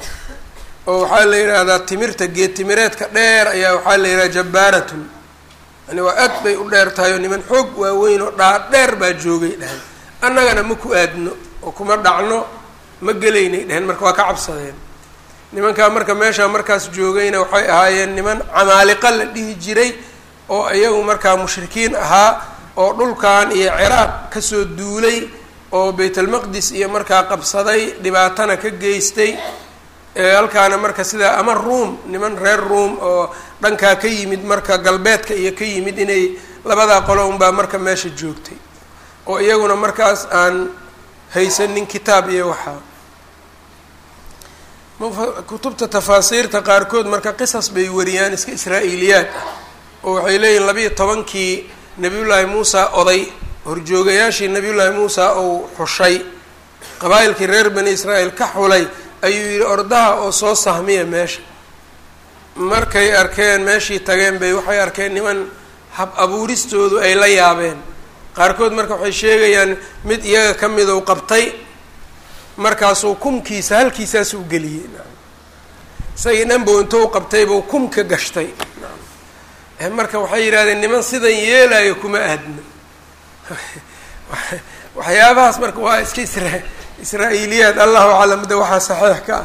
oo waxaa la yidhaahdaa timirta geed timireedka dheer ayaa waxaa la yidhahdaa jabbaaratun yani waa aad bay u dheer tahay oo niman xoog waaweyn oo dhaa dheer baa joogay dheheen annagana ma ku aadno oo kuma dhacno ma gelaynay dheheen marka waa ka cabsadeen nimankaa marka meeshaa markaas joogayna waxay ahaayeen niman camaaliqa la dhihi jiray oo iyagu markaa mushrikiin ahaa oo dhulkan iyo ciraaq kasoo duulay oo baytalmaqdis iyo markaa qabsaday dhibaatana ka geystay halkaana marka sidaa ama ruom niman reer ruom oo dhankaa ka yimid marka galbeedka iyo ka yimid inay labadaa qolo unbaa marka meesha joogtay oo iyaguna markaas aan haysanin kitaab iyo waxaa kutubta tafaasiirta qaarkood marka qisas bay wariyaan iska israa'iiliyaad ah oo waxay leeyihin labiiyo tobankii nabiyullaahi muusa oday horjoogayaashii nabiyullaahi muusa uu xushay qabaa'ilkii reer bani israa'iil ka xulay ayuu yidhi ordaha oo soo sahmiya meesha markay arkeen meeshii tageen bay waxay arkeen niman hab abuuristoodu ay la yaabeen qaarkood marka waxay sheegayaan mid iyaga ka mid uu qabtay markaasuu kumkiisa halkiisaasuu geliyey isagii dhanbow intou qabtaybuu kumka gashtay marka waxay yidhahdeen niman sidan yeelayo kuma aadno waxyaabahaas marka waa iska isra israa-iiliyaad allahu aclam de waxaa saxiix ka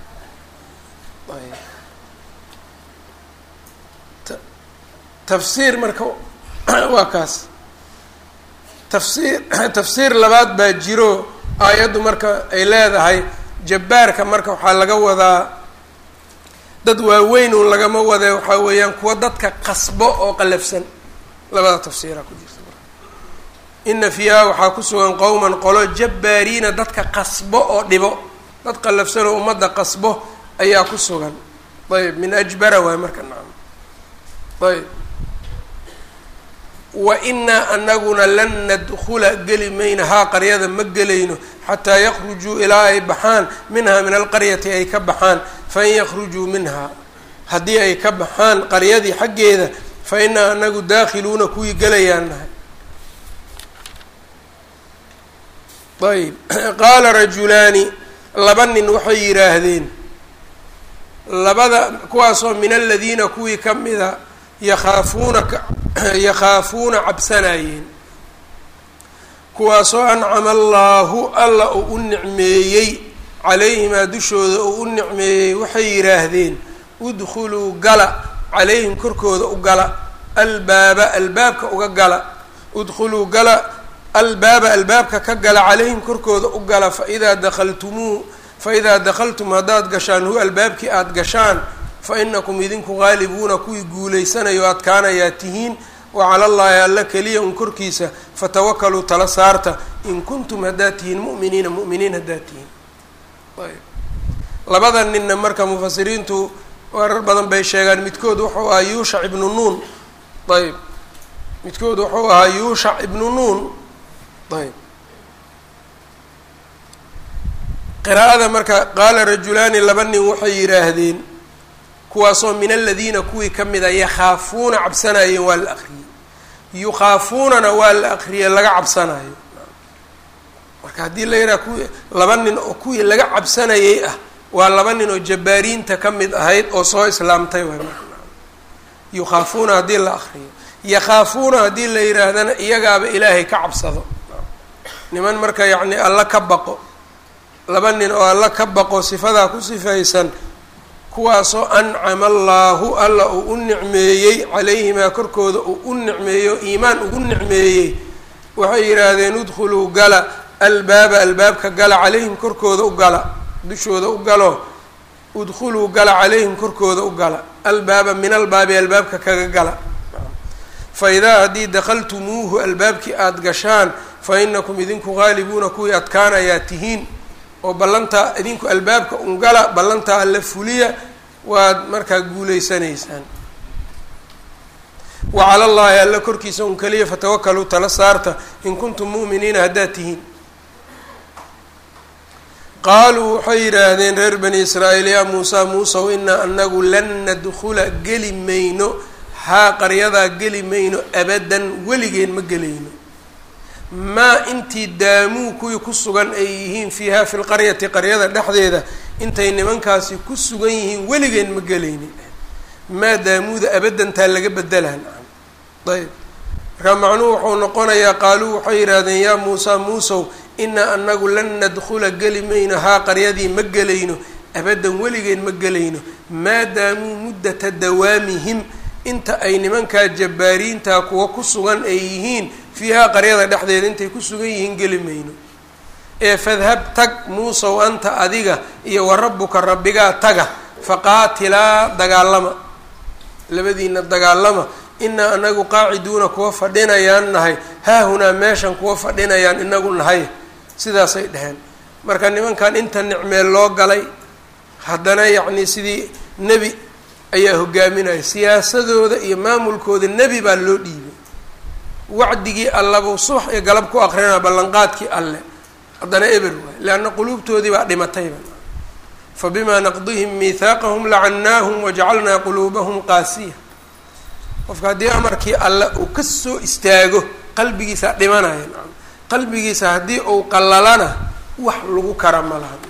ah tafsiir marka waa kaas tafsiir tafsiir labaad baa jiro aayaddu marka ay leedahay jabbaarka marka waxaa laga wadaa dad waaweyn uun lagama wade waxaa weeyaan kuwa dadka qasbo oo qalafsan labada tafsiiraa ku jirta marka ina fiiha waxaa ku sugan qowman qolo jabbaariina dadka qasbo oo dhibo dad qalafsan oo ummadda qasbo ayaa ku sugan ayb min ajbara waay marka nacam ayb wa inaa anaguna lan nadkula geli mayna haa qaryada ma gelayno xataa yakhrujuu ilaa ay baxaan minhaa min alqaryati ay ka baxaan fain yakhrujuu minhaa haddii ay ka baxaan qaryadii xaggeeda fa inaa anagu daakhiluuna kuwii gelayaan nahay ayb qaala rajulaani laba nin waxay yidhaahdeen labada kuwaasoo min aladiina kuwii ka mida yakhaafuuna yakhaafuuna cabsanayeen kuwaasoo ancama allaahu alla uu u nicmeeyey calayhimaa dushooda uu u nicmeeyey waxay yidhaahdeen udkhuluu gala calayhim korkooda u gala albaaba albaabka uga gala udkhuluu gala albaaba albaabka ka gala calayhim korkooda u gala faidaa dakaltumuu faidaa dakhaltum haddaad gashaan hu albaabkii aada gashaan fa inakum idinku qaalibuuna kuwii guulaysanayo adkaanayaa tihiin wa cala llaahi alla keliya un korkiisa fatawakaluu tala saarta in kuntum haddaad tihiin mu'miniina mu'miniin haddaad tihiin ayb labada ninna marka mufasiriintu warar badan bay sheegaan midkood wuxuu ahaa yuushac ibnu nuun ayb midkood wuxuu ahaa yuushac ibnu nuun ayb qiraa'ada marka qaala rajulaani laba nin waxay yidhaahdeen kuwaasoo min aladiina kuwii ka mida yakhaafuuna cabsanayeen waa la akriyey yukhaafuunana waa la akriyey laga cabsanayo marka haddii la yidhaha kuwii laba nin oo kuwii laga cabsanayay ah waa laba nin oo jabbaariinta ka mid ahayd oo soo islaamtay waay marka yukhaafuuna haddii la akriyo yakhaafuuna haddii la yidhaahdana iyagaaba ilaahay ka cabsado niman marka yacni alla ka baqo laba nin oo alla ka baqo sifadaa ku sifaysan kuwaasoo ancama allaahu alla uu u nicmeeyey calayhimaa korkooda uu u nicmeeyo iimaan ugu nicmeeyey waxay yidhaahdeen udkhuluu gala albaaba albaabka gala calayhim korkooda u gala dushooda u galo udkhuluu gala calayhim korkooda u gala albaaba min albaabi albaabka kaga gala fa idaa haddii dakhaltumuuhu albaabkii aada gashaan fa inakum idinku qaalibuuna kuwii adkaanayaa tihiin oo ballantaa idinku albaabka ungala ballantaa alla fuliya waad markaa guuleysanaysaan wa cala llaahi alla korkiisa un keliya fatawakaluu tala saarta in kuntum mu'miniina haddaad tihiin qaaluu waxay yidhaahdeen reer bani israa'iil yaa muusaa muusow inaa anagu lan nadkhula geli mayno haa qaryadaa geli mayno abadan weligeen ma gelayno maa intii daamuu kuwii ku sugan ay yihiin fiiha fi lqaryati qaryada dhexdeeda intay nimankaasi ku sugan yihiin weligeen ma gelaynin maa daamuuda abadantaa laga bedelaan ayb markaa macnuhu wuxuu noqonayaa qaaluu waxay yidhaahdeen yaa muusaa muusow inaa anagu lan nadkhula geli mayno haa qaryadii ma gelayno abadan weligeen ma gelayno maa daamuu muddata dawaamihim inta ay nimankaa jabbaariintaa kuwa ku sugan ay yihiin fiihaa qaryada dhexdeeda intay ku sugan yihiin geli mayno ee fadhab tag muusow anta adiga iyo wa rabbuka rabbigaa taga faqaatilaa dagaalama labadiina dagaalama inaa anagu qaaciduuna kuwa fadhinayaan nahay haahunaa meeshan kuwa fadhinayaan inagu nahay sidaasay dheheen marka nimankan inta nicmeel loo galay haddana yacnii sidii nebi ayaa hogaaminaya siyaasadooda iyo maamulkooda nebi baa loo dhiibay wacdigii allabuu subax iyo galab ku aqrinaa ballanqaadkii alle haddana eber waay leanna quluubtoodii baa dhimatayba fabimaa naqdihim miihaaqahum lacannaahum wajacalnaa quluubahum qaasiya qofka haddii amarkii alle uu ka soo istaago qalbigiisaa dhimanaya qalbigiisa haddii uu qallalana wax lagu kara ma laha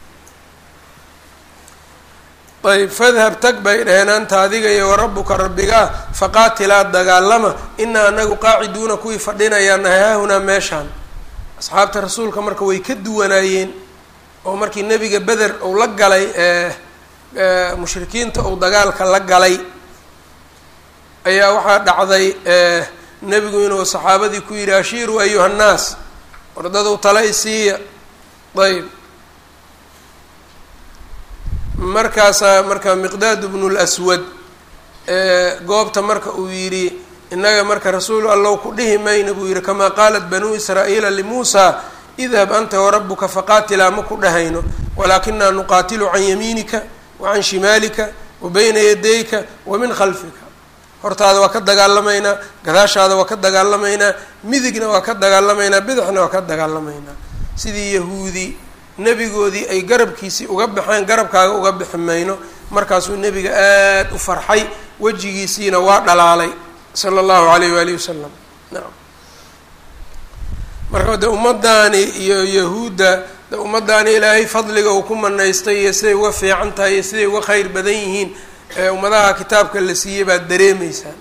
ayb fadhab tag bay dhaheen anta adiga iyo warabbuka rabbigaa faqaatilaa dagaalama inaa anagu qaaciduuna kuwii fadhinayaan nahay haahunaa meeshaan asxaabta rasuulka marka way ka duwanaayeen oo markii nebiga beder uu la galay mushrikiinta uu dagaalka la galay ayaa waxaa dhacday nebigu inuu saxaabadii ku yidhi ashiiruu ayuha nnaas wardaduu tala isiiya ayb markaasaa marka miqdaad bnu lswad goobta marka uu yidhi innaga marka rasuul allow ku dhihi mayna buu yidhi kamaa qaalat banuu israa'iila limuusaa idhab anta warabuka faqaatilaa ma ku dhahayno walaakinaa nuqaatilu can yamiinika wa can shimaalika wa bayna yadayka wa min khalfika hortaada waa ka dagaalamaynaa gadaashaada waa ka dagaalamaynaa midigna waa ka dagaalamaynaa bidixna waa ka dagaalamaynaa sidii yahuudi nebigoodii ay garabkiisii uga baxeen garabkaaga uga bixi mayno markaasuu nebiga aada u farxay wejigiisiina waa dhalaalay sala allahu alayh waalihi wasalam naam marka de ummadaani iyo yahuudda de ummadaani ilaahay fadliga uu ku manaystay iyo siday uga fiican tahay iyo siday uga kheyr badan yihiin ee ummadaha kitaabka la siiyey baad dareemeysaan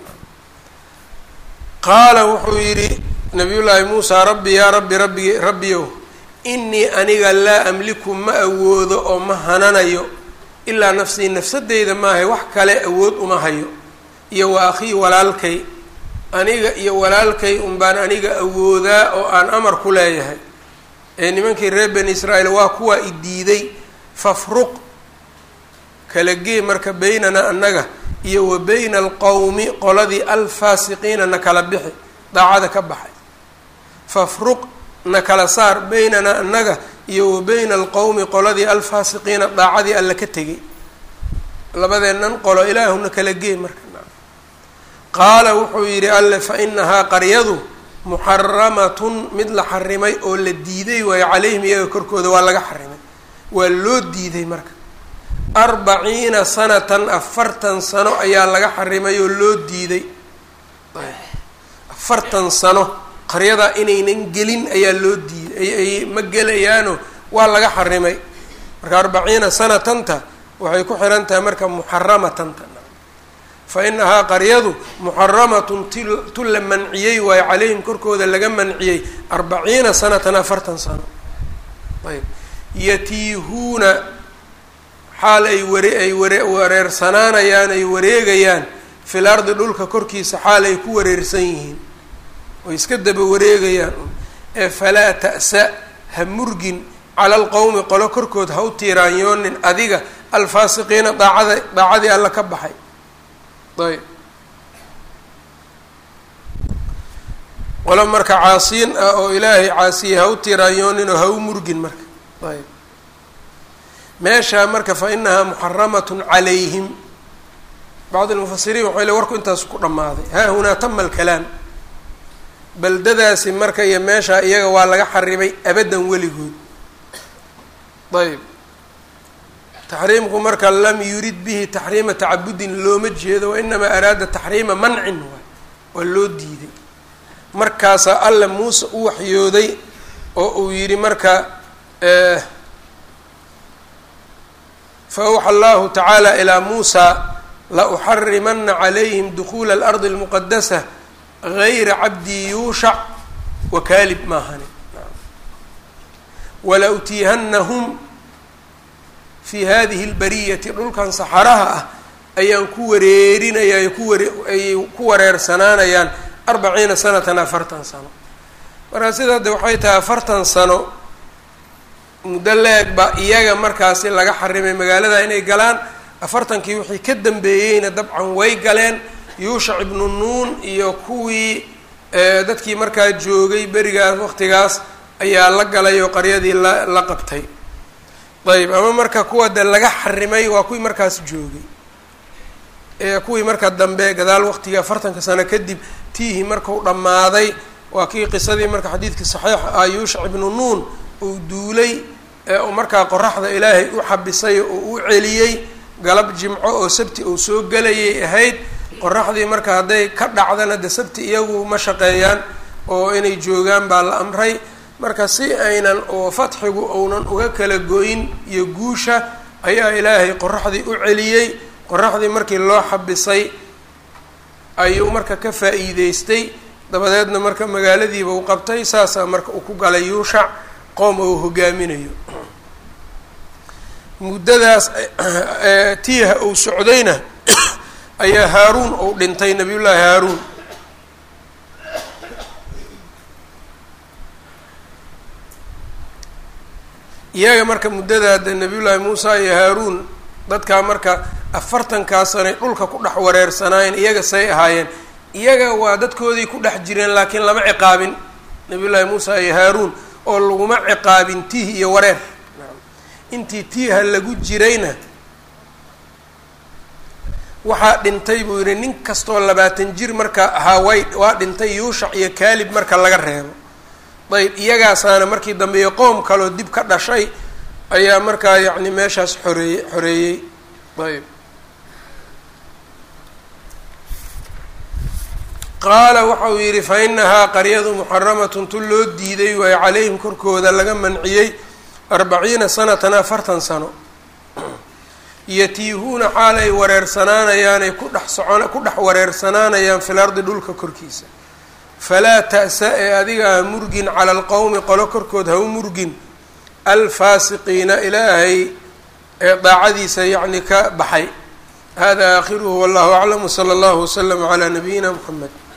qaala wuxuu yidhi nabiyullaahi muusaa rabbi yaa rabbi rabbi rabbiyow inii aniga laa amliku ma awoodo oo ma hananayo ilaa nafsii nafsadeyda maahay wax kale awood uma hayo iyo wa akhii walaalkay aniga iyo walaalkay unbaan aniga awoodaa oo aan amar ku leeyahay ee nimankii reer bani israa'iil waa kuwaa i diiday fafruq kala gee marka beynana annaga iyo wa beyna alqowmi qoladii alfaasiqiina na kala bixi daacada ka baxay fafruq na kala saar beynana annaga iyo wa beyna alqowmi qoladii alfaasiqiina daacadii alla ka tegay labadeennan qolo ilaahuna kala gee marka qaala wuxuu yidhi alle fa inahaa qaryadu muxaramatun mid la xarimay oo la diiday waayo calayhim iyaga korkooda waa laga xarimay waa loo diiday marka arbaciina sanatan afartan sano ayaa laga xarimay oo loo diiday afartan sano qaryadaa inaynan gelin ayaa loo diiday ay ma gelayaano waa laga xarimay marka arbaciina sanatanta waxay ku xihan tahay marka muxaramatanta fa inahaa qaryadu muxaramatun ti tu la manciyey waayo calayhim korkooda laga manciyey arbaciina sanatan afartan sano ayb yatiihuuna xaal ay ware ay ware wareersanaanayaan ay wareegayaan fil ardi dhulka korkiisa xaal ay ku wareersan yihiin oy iska daba wareegayaan ee falaa ta'sa ha murgin cala alqowmi qolo korkood ha u tiiraanyoonin adiga alfaasiqiina daacada daacadii alla ka baxay ayb qolo marka caasiin ah oo ilaahay caasiyey ha u tiraanyoonin oo ha u murgin marka ayb meeshaa marka fa inahaa muxaramatun calayhim bacd almufasiriin waxay le warku intaas ku dhammaaday haa hunaa tama alkalaam beldadaasi marka iyo meeshaa iyaga waa laga xarimay abaddan weligood ayb taxriimku marka lam yurid bihi taxriima tacabudin looma jeedo wainamaa araada taxriima mancin waay waa loo diiday markaasaa alla muuse u waxyooday oo uu yidhi marka fa awxa allahu tacaala ilaa muusa la uxarimana calayhim dukuula alardi almuqadasa gayra cabdii yuushac wa kaalib maahani wala utiihanahum fi hadihi lbariyati dhulkan saxaraha ah ayaan ku wareerinayaa ku ware ayay ku wareersanaanayaan arbaciina sanatan afartan sano markaa sidaa de waxay tahay afartan sano muddo leeg baa iyaga markaasi laga xarimay magaalada inay galaan afartankii wixii ka dambeeyeyna dabcan way galeen yuushac ibnu nuun iyo kuwii dadkii markaa joogay berigaas waqtigaas ayaa la galay oo qaryadii la la qabtay ayb ama marka kuwa de laga xarimay waa kuwii markaas joogay kuwii marka dambe gadaal waqtigii afartanka sano kadib tiihi markau dhammaaday waa kii qisadii marka xadiidkii saxiixa ah yuushac ibnu nuun uu duulay ee uu markaa qoraxda ilaahay u xabisay oo u celiyey galab jimco oo sabti uu soo gelayay ahayd qoraxdii marka hadday ka dhacdana de sabti iyagu ma shaqeeyaan oo inay joogaan baa la amray marka si aynan oo fatxigu uunan uga kala goyn iyo guusha ayaa ilaahay qoraxdii u celiyey qoraxdii markii loo xabisay ayuu marka ka faa-iideystay dabadeedna marka magaaladiiba u qabtay saasaa marka uu ku galay yuushac qoom uu hogaaminayo muddadaas tiiha uu socdayna ayaa haaruun uu dhintay nabiyullaahi haaruun iyaga marka muddadaa de nabiyullaahi muusa iyo haaruun dadkaa marka afartankaa sanay dhulka ku dhex wareersanaayeen iyaga say ahaayeen iyaga waa dadkoodii ku dhex jireen laakiin lama ciqaabin nabiyullaahi muusa iyo haaruun oo laguma ciqaabin tiih iyo wareer intii tiiha lagu jirayna waxaa dhintay buu yidhi nin kastoo labaatan jir marka ahaa way waa dhintay yuushac iyo kaalib marka laga reebo ayb iyagaasaana markii dambe iyo qoom kaloo dib ka dhashay ayaa markaa yacni meeshaas xoreeye xoreeyey ayb qaala waxa uu yidhi fa inahaa qaryadu muxaramatun tun loo diiday waayo calayhim korkooda laga manciyey arbaciina sanatan afartan sano yatiihuuna xaal ay wareersanaanayaan ay ku dhex socon ku dhex wareersanaanayaan fil ardi dhulka korkiisa falaa ta'sa ee adiga ha murgin cala alqowmi qolo korkood ha u murgin alfaasiqiina ilaahay ee daacadiisa yacni ka baxay hada aakhiruhu wallahu aclam wsala allahu waslama calaa nabiyina muxamed